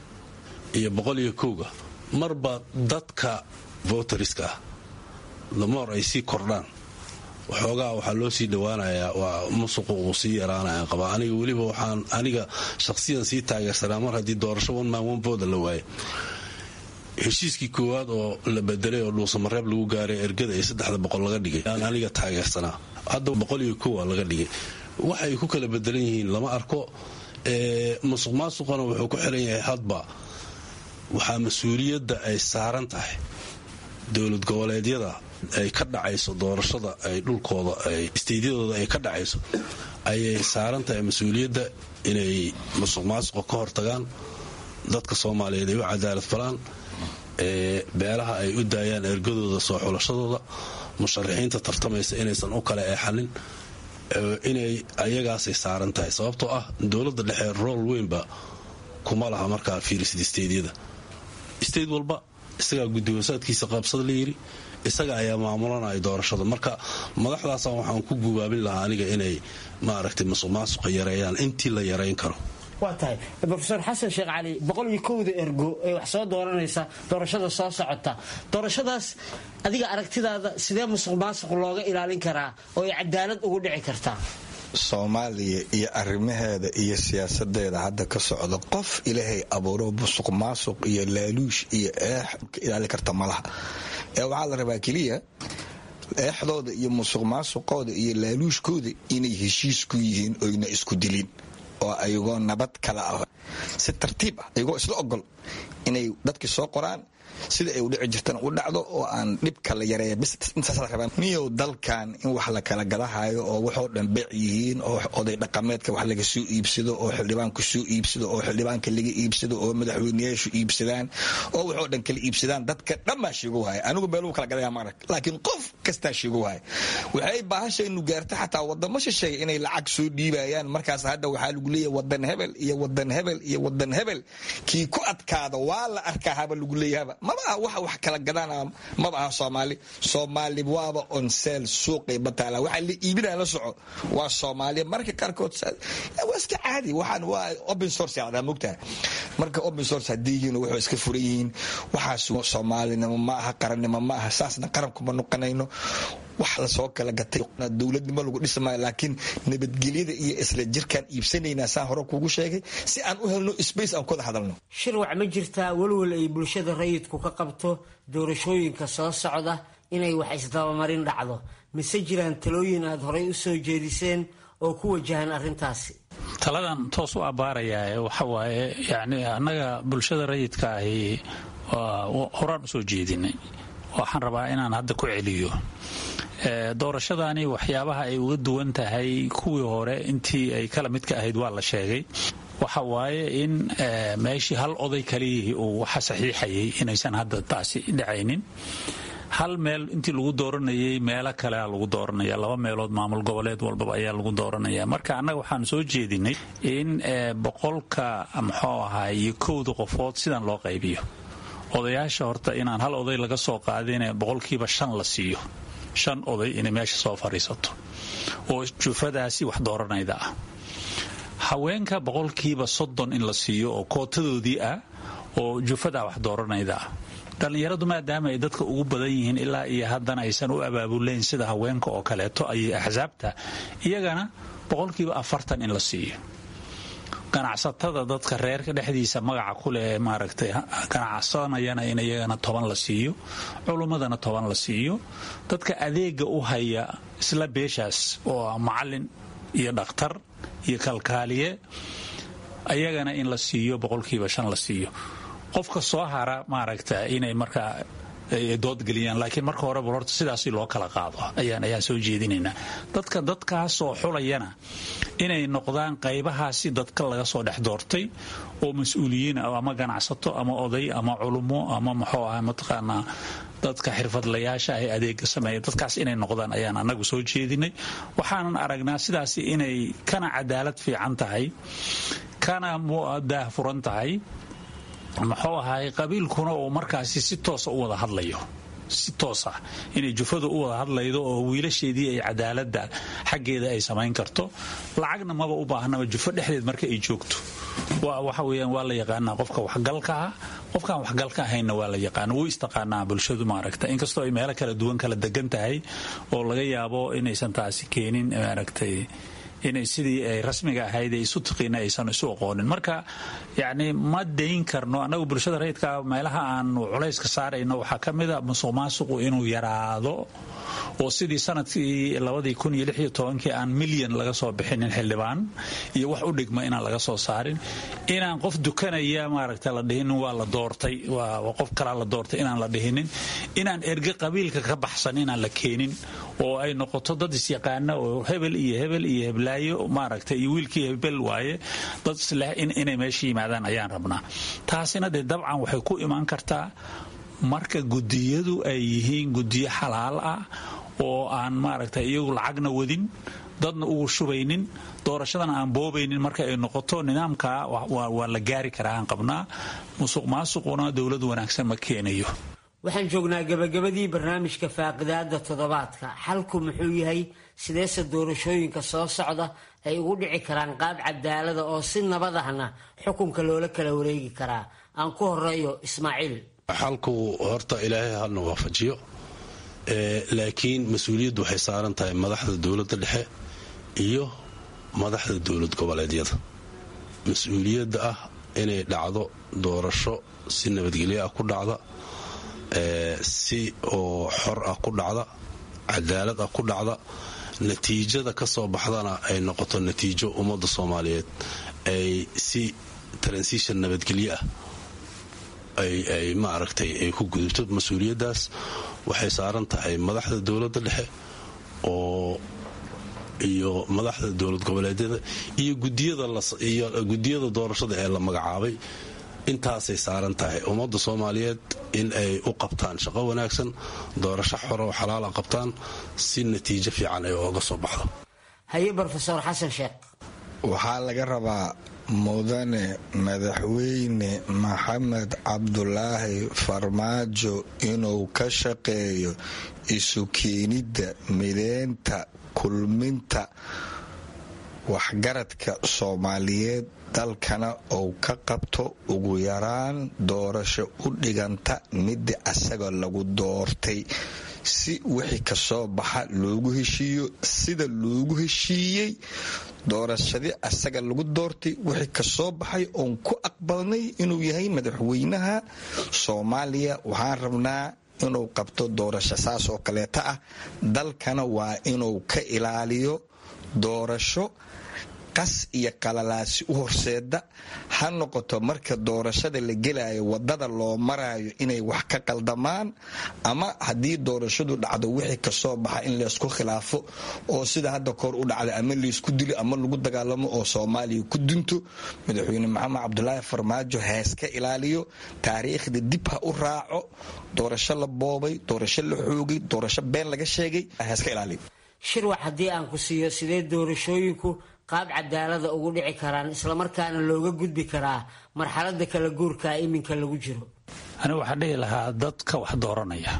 iyo boqol iyo kowga marba dadka voteriska ah damoor ay sii kordhaan waxoogaa waxaa loo sii dhowaanayaa waa musuqu uu sii yaraanaya qabaa aniga weliba waxaan aniga shaqsiyan sii taageersanaa mar haddii doorasho one man one voda la waaye heshiiskii koowaad oo la bedelay oo dhuusamareeb lagu gaaray ergada ee saddexda boqol laga dhigay aan aniga taageersanaa hadda boqol iyo kowa laga dhigay waxay ku kala bedelan yihiin lama arko musuq maasuqana wuxuu ku xiran yahay hadba waxaa mas-uuliyadda ay saaran tahay dowlad goboleedyada ay ka dhacayso doorashada ay dhulkooda isteydyadooda ay ka dhacayso ayay saaran tahay mas-uuliyadda inay musuq maasuqa ka hortagaan dadka soomaaliyeed ay u cadaalad falaan beelaha ay u daayaan ergadooda soo xulashadooda musharaxiinta tartamaysa inaysan u kala eexanin inay ayagaasay saaran tahay sababtoo ah dowladda dhexe rool weynba kuma laha markaa fiirisid isteydyada isteyd walba isagaa guddiwasaadkiisa qaabsada la yiri isaga ayaa maamulanaya doorashada marka madaxdaasa waxaan ku gubaabin lahaa aniga inay maaragtay musuq maasuqa yareeyaan intii la yarayn karo waa tahay rofeor xasan sheekh cali boqol iyo kowda ergo ee wax soo dooranaysa doorashada soo socota doorashadaas adiga aragtidaada sidee musuq maasuq looga ilaalin karaa oo ay cadaalad ugu dhici kartaa soomaaliya iyo arrimaheeda iyo siyaasadeeda hadda ka socda qof ilaahay abuuro musuq maasuq iyo laaluush iyo eex ka ilaali karta malaha ee waxaa la rabaa keliya eexdooda iyo musuq maasuqooda iyo laaluushkooda inay heshiis ku yihiin oyna isku dilin oo ayagoo nabad kala ah si tartiib ah ayagoo isla ogol inay dadkii soo qoraan sida ay u dhici jirtana u dhacdo oo aan dhibka la yareeya bis intaasa rabaa niyow dalkan in wax la kala gadahayo oo waxoo dhan beec yihiin oo oday dhaqameedka wax laga soo iibsado oo xildhibaanku soo iibsado oo xildhibaanka laga iibsado oo madaxweyneyaashu iibsadaan oo waxoo dhan kala iibsadaan dadka dhan baa sheego haya anigu meeluu kala gadaya maarag laakiin qof kastaa sheego haya waxay baahashaynu gaarta xataa wadamo shisheeya inay lacag soo dhiibayaan markaas hadda waxaa lagu leeyahay wadan hebel iyo wadan hebel iyo wadan hebel kii ku adkaada waa la arkaa haba lagu leeyahaba maba aha waxa wax kala gadaan maba aha soomaali soomaali waaba onseel suuqay bataala waxa la iibinaya la soco waa soomaaliya marka qaarkood waa iska caadi waxaan waa open source yacdaa mogtaha marka open source haddii yihiin wuxuu iska furan yihiin waxaas soomaalinimo ma aha qarannimo ma aha saasna qarankuma noqonayno wax lasoo kala gatay dowladnimo lagu dhismaayo laakiin nabadgelyada iyo isla jirkaan iibsanaynaa saan hore kuugu sheegay si aan u helno space aan kuwada hadalno shirwac ma jirtaa walwal ay bulshada rayidku ka qabto doorashooyinka soo socda inay wax isdabamarin dhacdo mise jiraan talooyin aad horay u soo jeediseen oo ku wajahan arrintaasi taladan toos u abbaarayaa waxa waaye yacni annaga bulshada rayidka ahi horaan u soo jeedinay waxaan rabaa inaan hadda ku celiyo doorashadani waxyaabaha ay uga duwan tahay kuwii hore intii ay kala midka ahayd waa la sheegay waxa waaye in meeshii hal oday kaliyihii uu waxa saxiixayay inaysan hadda taasi dhacaynin hal meel intii lagu dooranayay meelo kalea lagu dooranaya laba meelood maamul goboleed walbaba ayaa lagu dooranaya marka annaga waxaan soo jeedinay in boqolka muxuu ahaa iyo kowda qofood sidan loo qaybiyo odayaasha horta inaan hal oday laga soo qaadin boqolkiiba shan la siiyo shan oday inay meesha soo fadhiisato oo jufadaasi wax dooranayda ah haweenka boqolkiiba soddon in la siiyo oo kootadoodii ah oo jufadaa wax dooranayda ah dhallinyaradu maadaama ay dadka ugu badan yihiin ilaa iyo haddana aysan u abaabulayn sida haweenka oo kaleeto ayay axsaabta iyagana boqolkiiba afartan in la siiyo ganacsatada dadka reerka dhexdiisa magaca kuleh maaragtay ganacsanayana in iyagana toban la siiyo culummadana toban la siiyo dadka adeega u haya isla beeshaas oo macalin iyo dhakhtar iyo kalkaaliye ayagana in la siiyo boqolkiiba shan la siiyo qofka soo hara maaragta inay markaa doodgeliyaan laakiin marka horeba horta sidaasi loo kala qaado ayaan ayaan soo jeedinaynaa dadka dadkaasoo xulayana inay noqdaan qaybahaasi dadka laga soo dhex doortay oo mas-uuliyiin ama ganacsato ama oday ama culummo ama muxuu aha mataqaanaa dadka xirfadlayaasha ah ee adeega sameeya dadkaas inay noqdaan ayaan anagu soo jeedinay waxaanan aragnaa sidaasi inay kana cadaalad fiican tahay kana daahfuran tahay muxuu ahaay qabiilkuna uu markaasi si toosa u wada hadlayo si toos ah inay jufadu u wada hadlaydo oo wiilasheedii ay cadaaladda xaggeeda ay samayn karto lacagna maba u baahnaba jufo dhexdeed marka ay joogto waxa weyaan waa la yaqaanaa qofka waxgalka ah qofkaan waxgalka ahaynna waa la yaqaana wuu istaqaanaa bulshadu maaragta inkastoo ay meelo kala duwan kala degan tahay oo laga yaabo inaysan taasi keenin maaragtay inay sidii ay rasmiga ahayd isu tiqiina aysan isu aqoonin marka yacni ma dayn karno annagu bulshada rayidka meelaha aanu culayska saarayno waxaa ka mida musuq maasuqu inuu yaraado oo sidii sanadkii labadii kun iyo lix iyo tobankii aan milyan laga soo bixinin xildhibaan iyo wax u dhigma inaan laga soo saarin inaan qof dukanaya maaragta la dhihinin waa la doortay waa qof kalaa la doortay inaan la dhihinin inaan erge qabiilka ka baxsan inaan la keenin oo ay noqoto dad isyaqaana oo hebel iyo hebel iyo heblaayo maaragta iyo wiilkii hebel waaye dad isleh inay meesha yimaadaan ayaan rabnaa taasina dee dabcan waxay ku imaan kartaa marka gudiyadu ay yihiin gudiyo xalaal ah oo aan maaragtay iyagu lacagna wadin dadna ugu shubaynin doorashadana aan boobaynin marka ay noqoto nidaamka waa la gaari karaa aan qabnaa musuq maasuquna dowlad wanaagsan ma keenayo waxaan joognaa gabagabadii barnaamijka faaqidaada toddobaadka xalku muxuu yahay sideese doorashooyinka soo socda ay ugu dhici karaan qaab cadaalada oo si nabad ahna xukunka loola kala wareegi karaa aan ku horeeyo ismaaciil xalku horta ilaahay halna waafajiyo laakiin mas-uuliyaddu waxay saaran tahay madaxda dowladda dhexe iyo madaxda dowlad goboleedyada mas-uuliyadda ah inay dhacdo doorasho si nabadgelyo ah ku dhacda si oo xor ah ku dhacda cadaalad ah ku dhacda natiijada ka soo baxdana ay noqoto natiijo ummadda soomaaliyeed ay si transition nabadgelyo ah ay maaragtay ay ku gudubto mas-uuliyaddaas waxay saaran tahay madaxda dowladda dhexe oo iyo madaxda dowlad goboleedyada iyo gudiyada doorashada ee la magacaabay intaasay saaran tahay ummadda soomaaliyeed in ay u qabtaan shaqo wanaagsan doorasho xoro oo xalaala qabtaan si natiijo fiican ay ooga soo baxdo haye brofesor xasan sheekh waxaa laga rabaa mudane madaxweyne maxamed cabdulaahi farmaajo inuu ka shaqeeyo isu keenidda mideynta kulminta waxgaradka soomaaliyeed dalkana uu ka qabto ugu yaraan doorasho u dhiganta midda asaga lagu doortay si wixii kasoo baxa loogu heshiiyo sida loogu heshiiyey doorashadii asaga lagu doortay wixii kasoo baxay oon ku aqbalnay inuu yahay madaxweynaha soomaaliya waxaan rabnaa inuu qabto doorasho saas oo kaleeta ah dalkana waa inuu ka ilaaliyo doorasho qas iyo qalalaasi u horseeda ha noqoto marka doorashada la gelayo wadada loo marayo inay wax ka qaldamaan ama haddii doorashadu dhacdo wixii kasoo baxa in laysku khilaafo oo sida hadda koor u dhacda ama laysku dilo ama lagu dagaalamo oo soomaaliya ku dunto madaxweyne maxamed cabdulaahi farmaajo heeska ilaaliyo taariikhda dib ha u raaco doorasho la boobay doorasho la xoogay doorasho been laga sheegay heeska ilaaliyo shirwax haddii aan ku siiyo sidee doorashooyinku qaab cadaalada ugu dhici karaan islamarkaana looga gudbi karaa marxalada kala guurkaa iminka lagu jiro anigu waxaan dhihi lahaa dadka wax dooranaya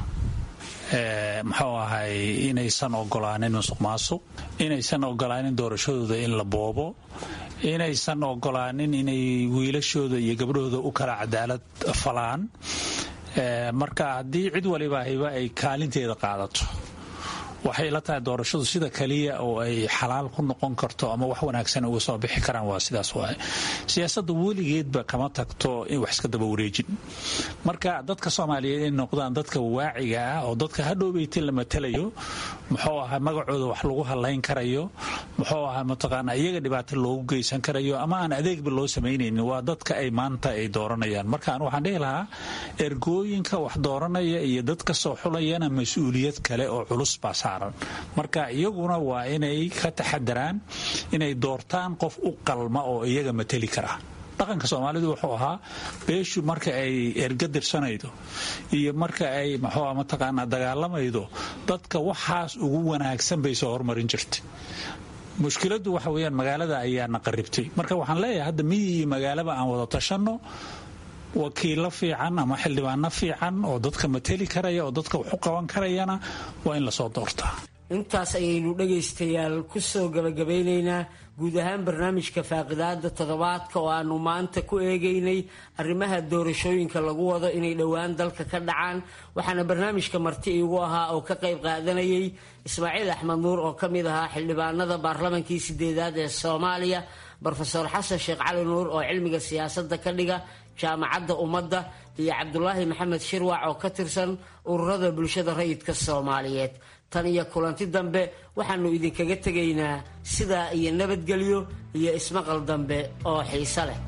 muxuu ahay inaysan ogolaanin musuq maasuq inaysan ogolaanin doorashadooda in la boobo inaysan ogolaanin inay wiilashooda iyo gabdhahooda u kala cadaalad falaan marka haddii cid waliba hiba ay kaalinteeda qaadato waxay la tahay doorashadu sida kaliya oo ay xalaal ku noqon karto ama wax wanaagsan uga soo bixi karaan waa sidaas waay siyaasadda weligeedba kama tagto in wax iska daba wareejin marka dadka soomaaliyeed inay noqdaan dadka waaciga ah oo dadka hadhowbeytin la matalayo muxuu ahaa magacooda wax lagu halayn karayo muxuu ahaa mataqaana iyaga dhibaato loogu geysan karayo ama aan adeegba loo samaynaynin waa dadka ay maanta ay dooranayaan markaan waxaan dhihi lahaa ergooyinka wax dooranaya iyo dadka soo xulayana mas-uuliyad kale oo culus baa saaran marka iyaguna waa inay ka taxadaraan inay doortaan qof u qalma oo iyaga mateli kara dhaqanka soomaalidu wuxuu ahaa beeshu marka ay erga dirsanaydo iyo marka ay maxuu mataqaanaa dagaalamaydo dadka waxaas ugu wanaagsan bay soo hormarin jirtay mushkiladdu waxa weyaan magaalada ayaana qaribtay marka waxaan leeyahay hadda miyi iyo magaalaba aan wada tashanno wakiilo fiican ama xildhibaano fiican oo dadka mateli karaya oo dadka wax u qaban karayana waa in lasoo doortaa intaas ayaynu dhegaystayaal ku soo gabagabaynaynaa guud ahaan barnaamijka faaqidaada toddobaadka oo aanu maanta ku eegaynay arrimaha doorashooyinka lagu wado inay dhowaan dalka ka dhacaan waxaana barnaamijka marti iigu ahaa oo ka qayb qaadanayay ismaaciil axmed nuur oo ka mid ahaa xildhibaanada baarlamankii sideedaad ee soomaaliya brofeor xasan sheekh cali nuur oo cilmiga siyaasadda ka dhiga jaamacadda ummadda iyo cabdulaahi maxamed shirwac oo ka tirsan ururada bulshada rayidka soomaaliyeed tan iyo kulanti dambe waxaannu idinkaga tegaynaa sidaa iyo nabadgelyo iyo ismaqal dambe oo xiise leh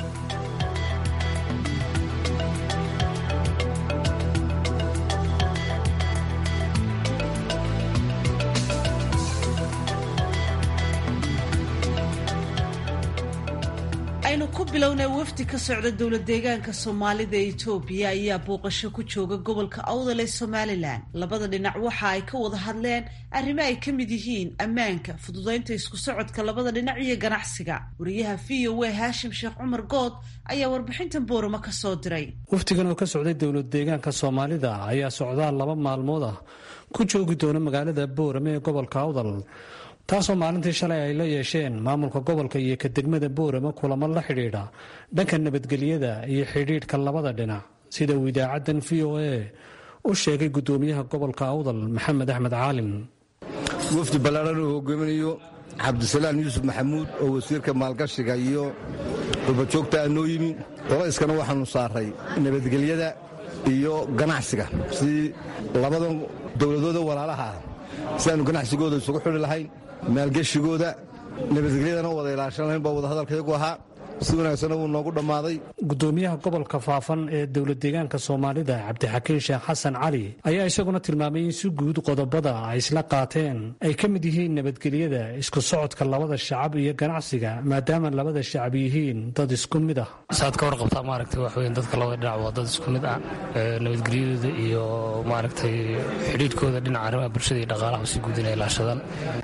aynu ku bilownay wafdi ka socda dowla deegaanka soomaalida ee itoobiya ayaa booqasho ku jooga gobolka awdal ee somalilan labada dhinac waxa ay ka wada hadleen arrimo ay ka mid yihiin ammaanka fududaynta isku socodka labada dhinac iyo ganacsiga wariyaha v o a haashim sheekh cumar good ayaa warbixintan boorama ka soo diray wafdigan oo ka socday dowlad deegaanka soomaalida ayaa socdaal laba maalmood ah ku joogi doona magaalada boorame ee gobolka awdal taasoo maalintii shalay ay la yeesheen maamulka gobolka iyo ka degmada boorama kulamo la xidhiidha dhanka nabadgelyada iyo xidhiidhka labada dhinac sida uu idaacaddan v o a u sheegay gudoomiyaha gobolka awdal maxamed axmed caalim wafdi ballaaran uu hogaaminayo cabdisalaan yuusuf maxamuud oo wasiirka maalgashiga iyo rubajoogta a noo yimi qolayskana waxaanu saaray nabadgelyada iyo ganacsiga sidii labadan dowladooda walaalaha ah si aanu ganacsigooda isugu xidhi lahayn maalgeshigooda nabadgelyadana u wada ilaashan lahayn baa wadahadalkayagu ahaa si wanaagsanna wuu noogu dhammaaday gudoomiyaha gobolka faafan ee dowlad deegaanka soomaalida cabdixakiin sheekh xasan cali ayaa isaguna tilmaamay in si guud qodobada ay isla qaateen ay ka mid yihiin nabadgelyada isku socodka labada shacab iyo ganacsiga maadaama labada shacab yihiin dad isku mid ah saad ka warqabtaa maaragtay wax weyn dadka labada dhinac waa dad isku mid ah nabadgelyadooda iyo maaragtay xidhiidhkooda dhinaca arrimaha bulshada iyo dhaqaalaha si guud inay ilaashadaan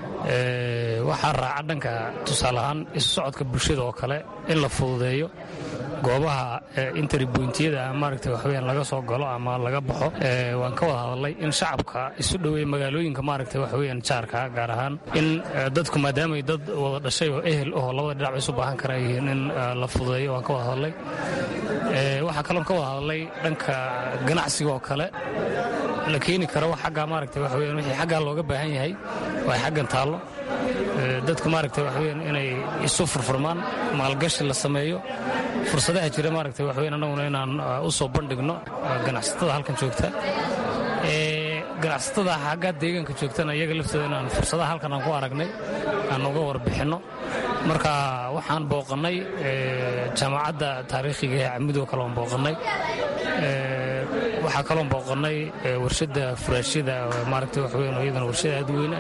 waxaa raaca dhanka tusaale ahaan isu socodka bulshada oo kale in la fududeeyo goobaha interbointiyada maaragta waxweyaan laga soo galo ama laga baxo waan ka wada hadalnay in shacabka isu dhoweeya magaalooyinka maaragta waxweyaan jaarka gaar ahaan in dadku maadaamay dad wada dhashay oo ehel oo labada dhinac isu baahan kara yihiin in la fududeeyo waan ka wada hadalnay waxaa kaloon ka wada hadalnay dhanka ganacsiga oo kale la keeni karo wax xaggaa maaragta waxweyaan wixii xaggaa looga baahan yahay waa xaggan taallo dadku maaragta waxweyaan inay isu furfurmaan maalgashi la sameeyo fursadaha jira maaragta waxweyan annaguna inaan u soo bandhigno ganacsatada halkan joogta ganacsatada xaggaa deegaanka joogtana iyaga laftooda inaan fursadaha halkan aan ku aragnay aan uga warbixinno marka waxaan booqannay jaamacadda taariikhiga ee camidoo kale aan booqannay waxaa kaloon booqannay warshadda furaashyada maaragta waxweyan iyadana warshada aad weyna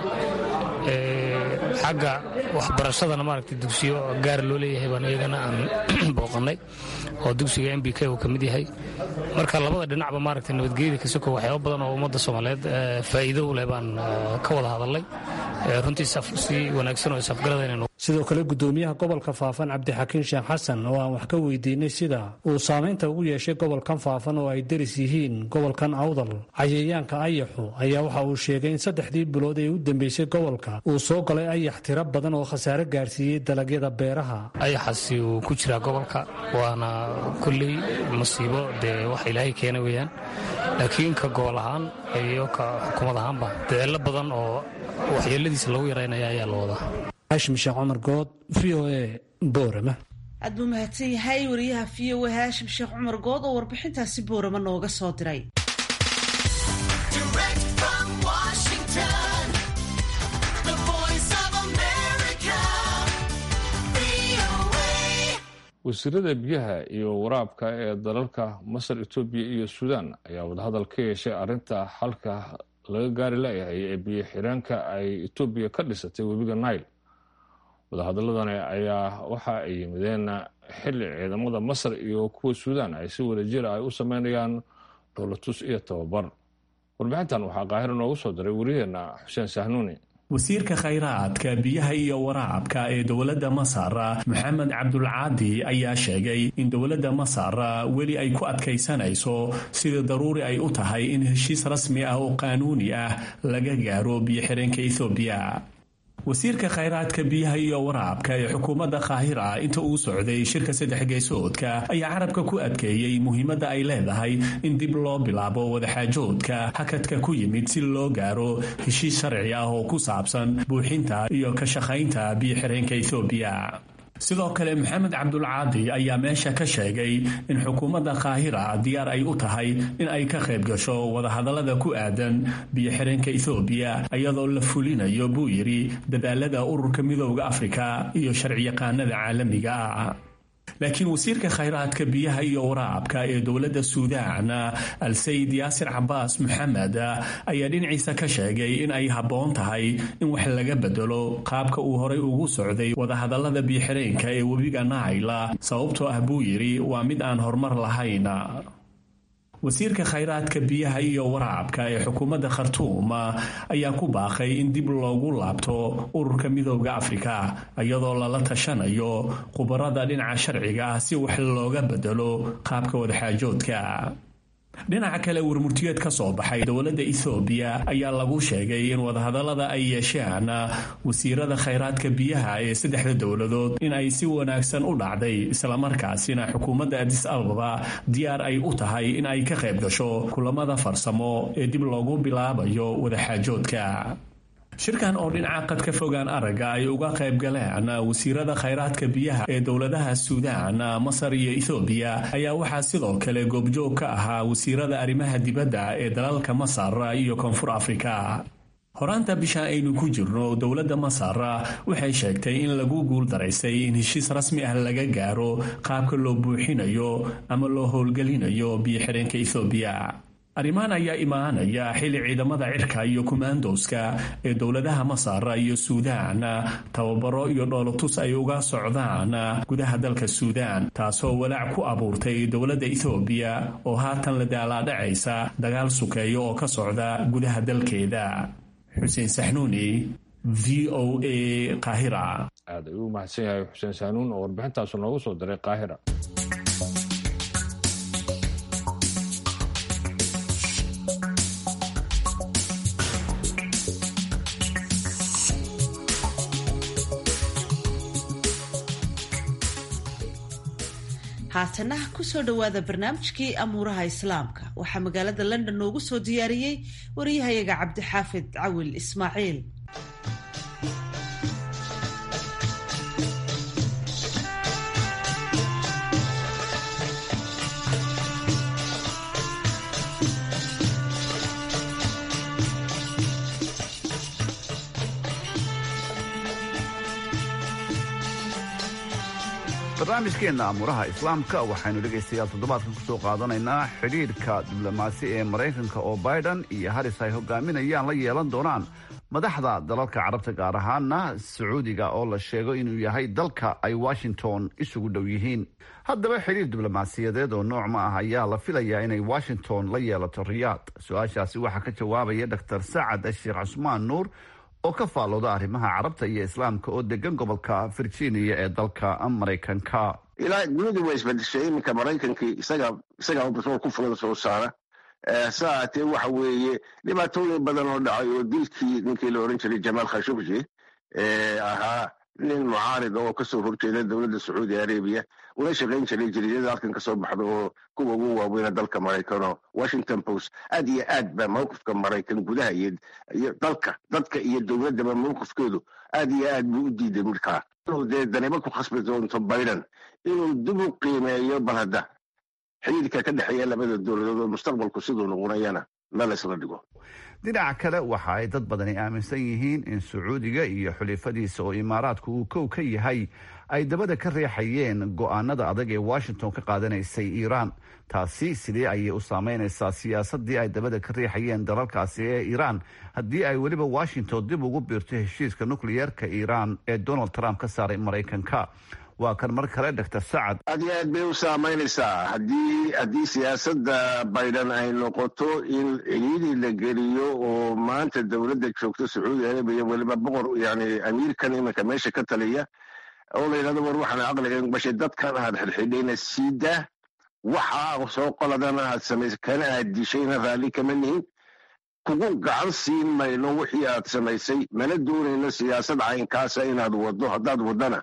xagga waxbarashadana maaragtay dugsiyo gaar loo leeyahay baan iyagana aan booqannay oo dugsiga m b k uu ka mid yahay marka labada dhinacba maaragtay nabadgelyada kasoko waxyaaba badan oo ummadda soomaaliyeed faa'iido u leh baan ka wada hadalnay runtii si wanaagsan oo isafgarada inaynu sidoo kale gudoomiyaha gobolka faafan cabdixakiin sheekh xasan oo aan wax ka weydiinay sida uu saameynta ugu yeeshay gobolkan faafan oo ay deris yihiin gobolkan awdal cayayaanka ayaxu ayaa waxa uu sheegay in saddexdii bilood ee u dambeysay gobolka uu soo galay ayax tiro badan oo khasaare gaarsiiyey dalagyada beeraha ayaxaasi uu ku jiraa gobolka waana kulley musiibo dee wax ilaahay keena weeyaan laakiin ka gobol ahaan iyo ka xukuumad ahaanba daceello badan oo waxyeeladiisa lagu yaraynaya ayaa la wadaa haashim sheekh cumar good v o a boorama aad buu mahadsan yahay wariyaha v o a haashim sheekh cumar good oo warbixintaasi boorama nooga soo diray wasiirada biyaha iyo waraabka ee dalalka masar etoobiya iyo suudaan ayaa wadahadal ka yeeshay arrinta xalka laga gaari layahay ee biyo xireenka ay etoobiya ka dhisatay webiga nile wadahadaladani ayaa waxa ay yimideen xili ciidamada masar iyo kuwa suudaan ay si wadajira ay u sameynayaan dowlatus iyo tababar warbixintan waxaa qaahiro noogu soo diray wariyaheena xuseen sahnuuni wasiirka khayraadka biyaha iyo waraabka ee dowladda masar maxamed cabdulcaadi ayaa sheegay in dowladda masar weli ay ku adkaysanayso sida daruuri ay u tahay in heshiis rasmi ah oo qaanuuni ah laga gaaro biyo-xireenka ethoobiya wasiirka khayraadka biyaha iyo waraabka ee xukuumadda kaahira inta uu socday shirka saddex geesoodka ayaa carabka ku adkeeyey muhiimadda ay leedahay in dib loo bilaabo wadaxaajoodka hakadka ku yimid si loo gaaro heshiis sharci ah oo ku saabsan buuxinta iyo ka shaqaynta biyo-xireenka ethoobiya sidoo kale maxamed cabdulcaadi ayaa meesha ka sheegay in xukuumadda kaahira diyaar ay u tahay in ay ka qayb gasho wadahadallada ku aadan biyo-xireenka ethoobiya iyadoo la fulinayo buu yidhi dadaalada ururka midooda afrika iyo sharciyaqaanada caalamiga ah laakiin wasiirka khayraadka biyaha iyo waraabka ee dowladda suudaan al-sayid yaasir cabaas maxamed ayaa dhinaciisa ka sheegay in ay habboon tahay in wax laga bedelo qaabka uu horay ugu socday wadahadallada biyo-xireenka ee webiga naayla sababtoo ah buu yidhi waa mid aan horumar lahayn wasiirka khayraadka biyaha iyo waraabka ee xukuumadda khartuum ayaa ku baaqay in dib loogu laabto ururka midooda afrika iyadoo lala tashanayo khubarada dhinaca sharciga ah si wax looga bedelo qaabka wadaxaajoodka dhinaca kale warmurtiyeed ka soo baxay dowladda ethoobiya ayaa lagu sheegay in wadahadallada ay yeesheen wasiirada khayraadka biyaha ee saddexda dowladood in ay si wanaagsan u dhacday islamarkaasina xukuumadda adis ababa diyaar ay u tahay in ay ka qayb gasho kulamada farsamo ee dib loogu bilaabayo wadaxaajoodka shirkan oo dhinaca qad ka fogaan aragga ay uga qayb galeen wasiirada khayraadka biyaha ee dowladaha suudaan masar iyo ethoobiya ayaa waxaa sidoo kale goobjoog ka ahaa wasiirada arrimaha dibadda ee dalalka masar iyo koonfur afrika horaanta bisha aynu ku jirno dowladda masar waxay sheegtay in lagu guul daraysay in heshiis rasmi ah laga gaaro qaabka loo buuxinayo ama loo howlgelinayo biyo-xireenka ethoobiya arrimahan ayaa imaanaya xilli ciidamada cirka iyo kumaandowska ee dowladaha masar iyo suudaan tababaro iyo dhoolotus ay uga socdaan gudaha dalka suudaan taasoo walaac ku abuurtay dowladda ethoobiya oo haatan la daalaadhacaysa dagaal sukeeyo oo ka socda gudaha dalkeeda xuseen saxnuuni v o a qaahira aad ayuu u mahadsan yahay xuseen saanuun oo warbixintaasu noogu soo diray qaahira haatana kusoo dhowaada barnaamijkii amuuraha islaamka waxaa magaalada london noogu soo diyaariyey wariyahayaga cabdixaafid cawil ismaaciil barnaamijkeenna amuuraha islaamka waxaynu dhegaystayaal toddobaadkan ku soo qaadanaynaa xidhiidhka diblomaasi ee maraykanka oo biden iyo haris ay hogaaminayaan la yeelan doonaan madaxda dalalka carabta gaar ahaana sacuudiga oo la sheego inuu yahay dalka ay washington isugu dhow yihiin haddaba xidhiir diblomaasiyadeed oo nooc ma ah ayaa la filayaa inay washington la yeelato riyaad su-aashaasi waxaa ka jawaabaya dor sacad sheekh cusmaan nuur oo ka faallooda arrimaha carabta iyo islaamka oo degan gobolka virginia ee dalka maraykanka ilaa dunidu waa isbedeshay iminka maraykankii isaga isagaa batrool ku fulan soo saara sa ahaatee waxa weeye dhibaatooyin badan oo dhacay oo dilkii ninkii la oran jiray jamaal khashogji ee ahaa nin mucaarid oo kasoo horjeeda dowladda sacuudi arabiya una shaqayn jiray jariidada halkan kasoo baxda oo kuwa ugu waaweyna dalka maraykan oo washington post aad iyo aad ba mawqifka maraykan gudaha iyo dalka dadka iyo dowladdaba mawqifkeedu aad iyo aad buu u diiday markaa inuu dee danibo ku khasbi doonto biden inuu dib u qiimeeyo bal hadda xidhiidka ka dhexeeya labada dowladood oo mustaqbalku siduu noqonayana meel isla dhigo dhinaca kale waxa ay dad badani aaminsan yihiin in sacuudiga iyo xulifadiisa oo imaaraadku uu kow ka yahay ay dabada ka reexayeen go'aanada adag ee washington ka qaadanaysay iiraan taasi sidee ayay u saameynaysaa siyaasadii ay dabada ka riixayeen dalalkaasi ee iiraan haddii ay weliba washington dib ugu biirto heshiiska nukliyeerka iiraan ee donald trump ka saaray maraykanka waa kan mar kale doctor sacad aad iyo aad bay u saamaynaysaa haddii haddii siyaasadda biden ay noqoto in ciliidii la geliyo oo maanta dowladda joogto sacuudi arabiya weliba boqor yani amiirkan iminka meesha ka taliya oo la yidhahdo war waxaan caqliga bashay dadkan aad xidhxidhayna siidaa waxa soo qoladana aad samaysay kana aad dishayna raalli kama nihin kugu gacan siin mayno wixii aad samaysay mana doonayno siyaasad caynkaasa inaad waddo haddaad waddana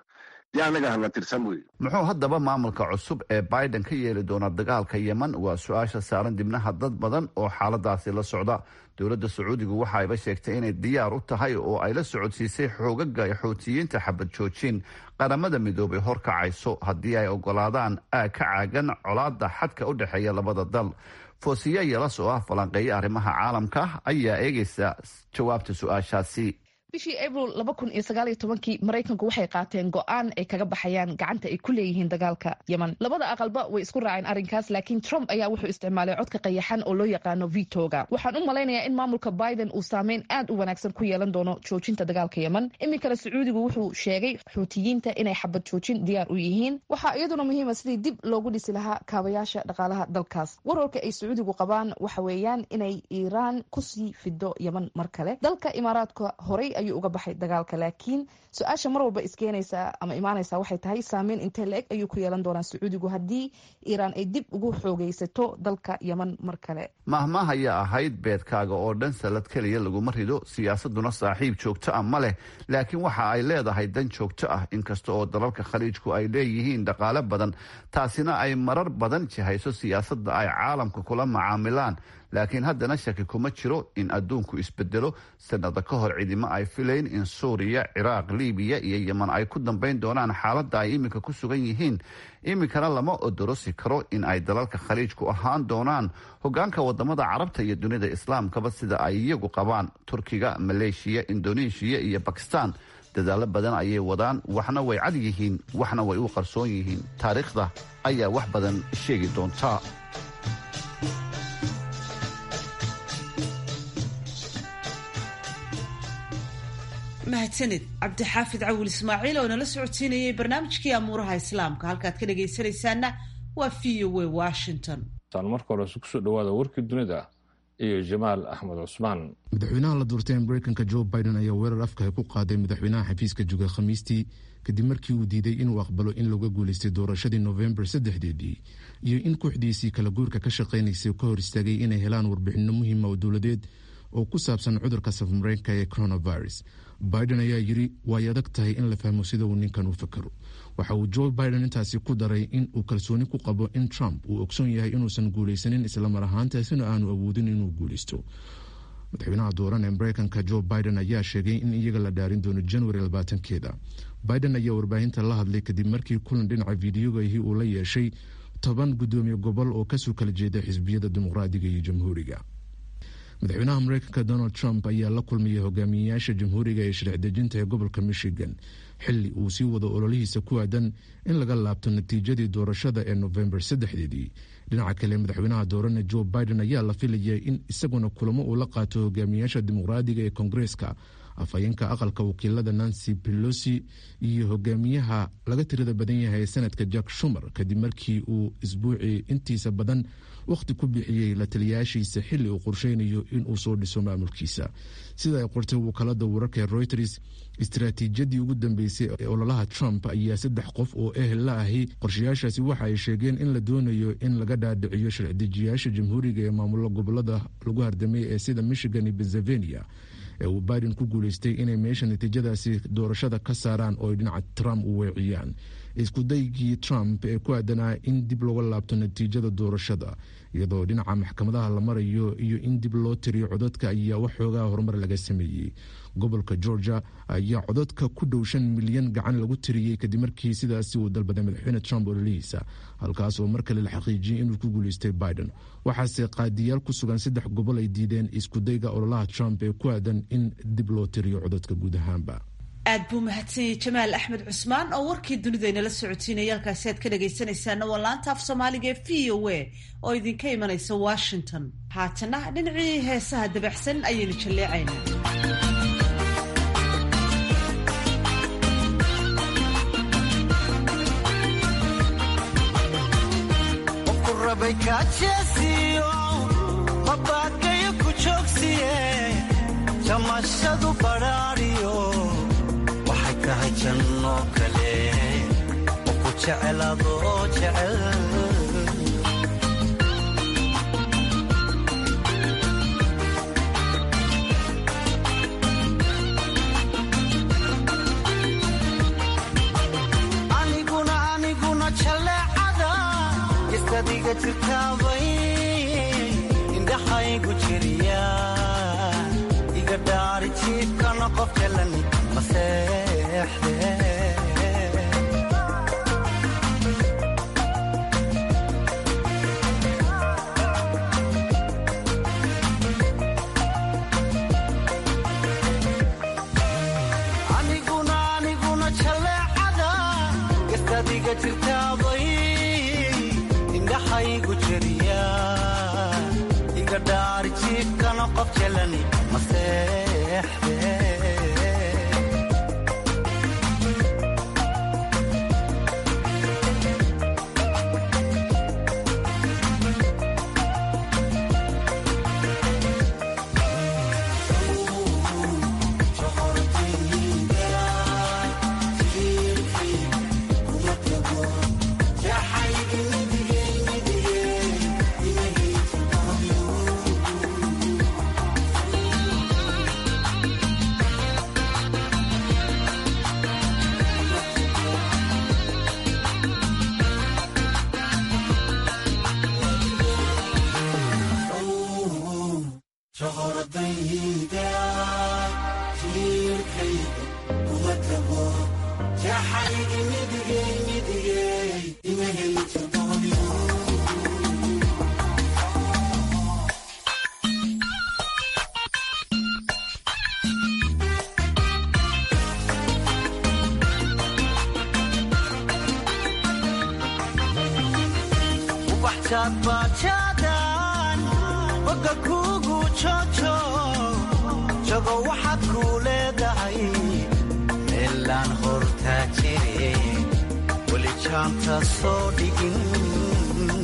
muxuu haddaba maamulka cusub ee biden ka yeeli doona dagaalka yemen waa su-aasha saaran dibnaha dad badan oo xaaladaasi la socda dowladda sacuudigu waxa ayba sheegtay inay diyaar u tahay oo ay la socodsiisay xoogaga xoutiyiinta xabad joojin qaramada midoobay horkacayso haddii ay ogolaadaan aag ka caagan colaada xadka u dhexeeya labada dal foosiya yelas oo ah falanqeeya arrimaha caalamka ayaa eegaysa jawaabta su-aashaasi bishii abril laba kun iyo sagaal iyo tobankii maraykanku waxay qaateen go-aan ay kaga baxayaan gacanta ay ku leeyihiin dagaalka yemen labada aqalba way isku raaceen arrinkaas laakiin trump ayaa wuxuu isticmaalay codka qayaxan oo loo yaqaano vitoga waxaan u malaynayaa in maamulka biden uu saameyn aad u wanaagsan ku yeelan doono joojinta dagaalka yemen iminkana sacuudigu wuxuu sheegay xuutiyiinta inay xabad joojin diyaar u yihiin waxaa iyaduna muhiima sidii dib loogu dhisi lahaa kaabayaasha dhaqaalaha dalkaas warwarka ay sacuudigu qabaan waxa weeyaan inay iiraan kusii fido yemen mar kale dalka imaaraadka horey ayuu uga baxay dagaalka laakiin su-aasha mar walba iskeenaysa ama imaanaysa waxay tahay saameyn intee la-eg ayuu ku yeelan doonaa sacuudigu haddii iiraan ay dib ugu xoogeysato dalka yemen mar kale mahmah ayaa ahayd beedkaaga oo dhan salad keliya laguma rido siyaasaduna saaxiib joogto ah ma leh laakiin waxa ay leedahay dan joogto ah inkasta oo dalalka khaliijku ay leeyihiin dhaqaale badan taasina ay marar badan jihayso siyaasadda ay caalamka kula macaamilaan laakiin haddana shaki kuma jiro in adduunku isbedelo sanada ka hor cidimo ay filayn in suuriya ciraaq libiya iyo yeman ay ku dambayn doonaan xaaladda ay iminka ku sugan yihiin iminkana lama odorosi karo in ay dalalka khaliijku ahaan doonaan hogaanka wadamada carabta iyo dunida islaamkaba sida ay iyagu qabaan turkiga maleeshiya indoneeshiya iyo bakistan dadaalo badan ayay wadaan waxna way cad yihiin waxna way u qarsoon yihiin taariikhda ayaa wax badan sheegi doonta mahadsanid cabdixaafid cawil ismaaciil oo nala socodsiinayay barnaamijkii amuuraha islaamka halkaad ka dhagaysanaysaana waa v o a washington tan marka hore kusoo dhawaada warkii dunida iyo jamaal axmed cusmaan madaxweynaha la doortay mareykanka jo biden ayaa weerar afkaha ku qaaday madaxweynaha xafiiska juga khamiistii kadib markii uu diiday inuu aqbalo in looga guuleystay doorashadii novembar saddexdeedii iyo in kooxdiisii kala guurka ka shaqaynaysay ka hor istaagay inay helaan warbixino muhiima oo dowladeed oo ku saabsan cudurka safmareenka ee coronavirus biden ayaa yiri way adag tahay in la fahmo sida uu ninkan u fakaro waxa uu joe biden intaasi ku daray in uu kalsooni ku qabo in trump uu ogsoon yahay inuusan guulaysanin islamar ahaantaasina aanu awoodin inuu guulaysto madaxweynaha dooran ee mareykanka joe biden ayaa sheegay in iyaga la dhaarin doono january labaatankeeda biden ayaa warbaahinta la hadlay kadib markii kulan dhinaca fideogahi uu la yeeshay toban gudoomiye gobol oo kasoo kala jeeda xisbiyada dimuqraadiga iyo jamhuuriga madaxweynaha mareykanka donald trump ayaa la kulmayay hogaamiyeyaasha jamhuuriga ee sharci dejinta ee gobolka michigan xili uu sii wado ololihiisa ku aadan in laga laabto natiijadii doorashada ee novembar saddexdeedii dhinaca kale madaxweynaha doorane joe biden ayaa la filayay in isaguna kulamo uu la qaato hogaamiyaasha dimuqraadiga ee kongareeska afhayeenka aqalka wakiilada nancy pelosi iyo hogaamiyaha laga tirada badan yahay ee sanadka jack shumer kadib markii uu isbuucii intiisa badan wakhti ku bixiyey la taliyaashiisa xilli uu qorsheynayo inuu soo dhiso maamulkiisa sida ay qortay wakaalada wararka ee reuters istaraatiijiyadii ugu dambeysay ee ololaha trump ayaa saddex qof oo ehel la ahi qorshayaashaasi waxa ay sheegeen in la doonayo in laga dhaadhiciyo sharcidejiyaasha jamhuuriga ee maamullo gobolada lagu hardamay ee sida michigan iyo pennsylvania ee uu biden ku guuleystay inay meesha natiijadaasi doorashada ka saaraan oo ay dhinaca trump u weeciyaan iskudaygii trump ee ku aadanaa in dib looga laabto natiijada doorashada iyadoo dhinaca maxkamadaha la marayo iyo in dib loo tiriyo codadka ayaa waxoogaa horumar laga sameeyey gobolka georgia ayaa codadka ku dhow shan milyan gacan lagu tiriyey kadib markii sidaasi uu dalbaday madaxweyne trump ololihiisa halkaas oo mar kale la xaqiijiyey inuu ku guuleystay biden waxaase qaadiyaal ku sugan saddex gobol ay diideen iskudayga ololaha trump ee ku aadan in dib loo tiriyo codadka guud ahaanba aad buu mahadsanyay jamaal axmed cusmaan oo warkii dunidaynala socotiinaya halkaasi aad ka dhagaysanaysaana waa laanta af soomaaliga ee v o a oo idinka imanaysa washington haatana dhinacii heesaha dabaxsan ayaynu jalleecaynaa jamashadu badhaadhiyo waxay tahay janno kale oo ku jeceladoo jecel aniguna aniguna jaleecada istadiga jirtaabay indhaxaygu jiriya jiifkana qof jalan maseexde aniguna aniguna jaleecada gastadiga jirtaabay indhaxaygu jeriya iga dhaari jiifkana qof jalan maseexde bajadan boga kugu jojo jago waxaad kuu leedahay meelaan hortaa jire weli jaanta soo dhigin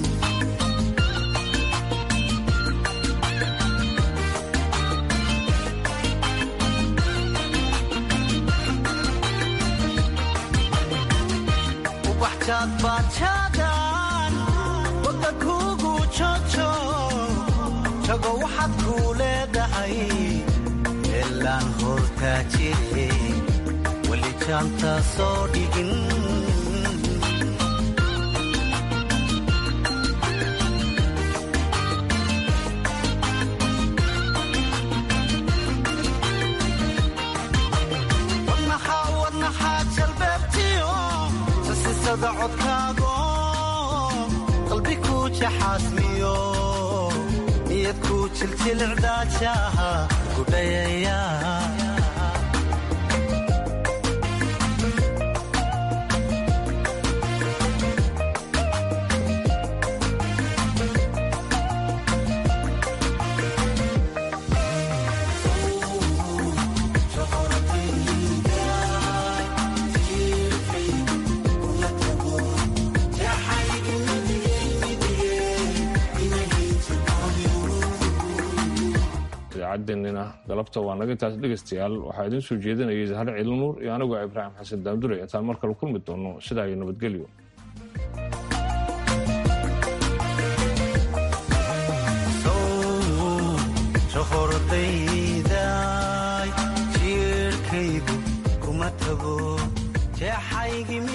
ubaxjaad bajadan boga kugu jojo jago waxaad kuu leedahay meelaan hortaa jire weli jaanta soo dhigin wadnaxaa wadnaxaa jalbeebtiyo sasisada codkaago qalbi kuu jaxaasmiyo niyad kuu jiljilicdaajaha gudhayaya idaacaddeenina galabta waa naga intaas dhegaystayaal waxaa idiin soo jeedinayay zahre ciilinuur iyo anigoo ibraahim xasan daamdure intaan mar kale kulmi doono sidaa iyo nabadgelyo hordayday jiirkaygu kuma tago jeexaygii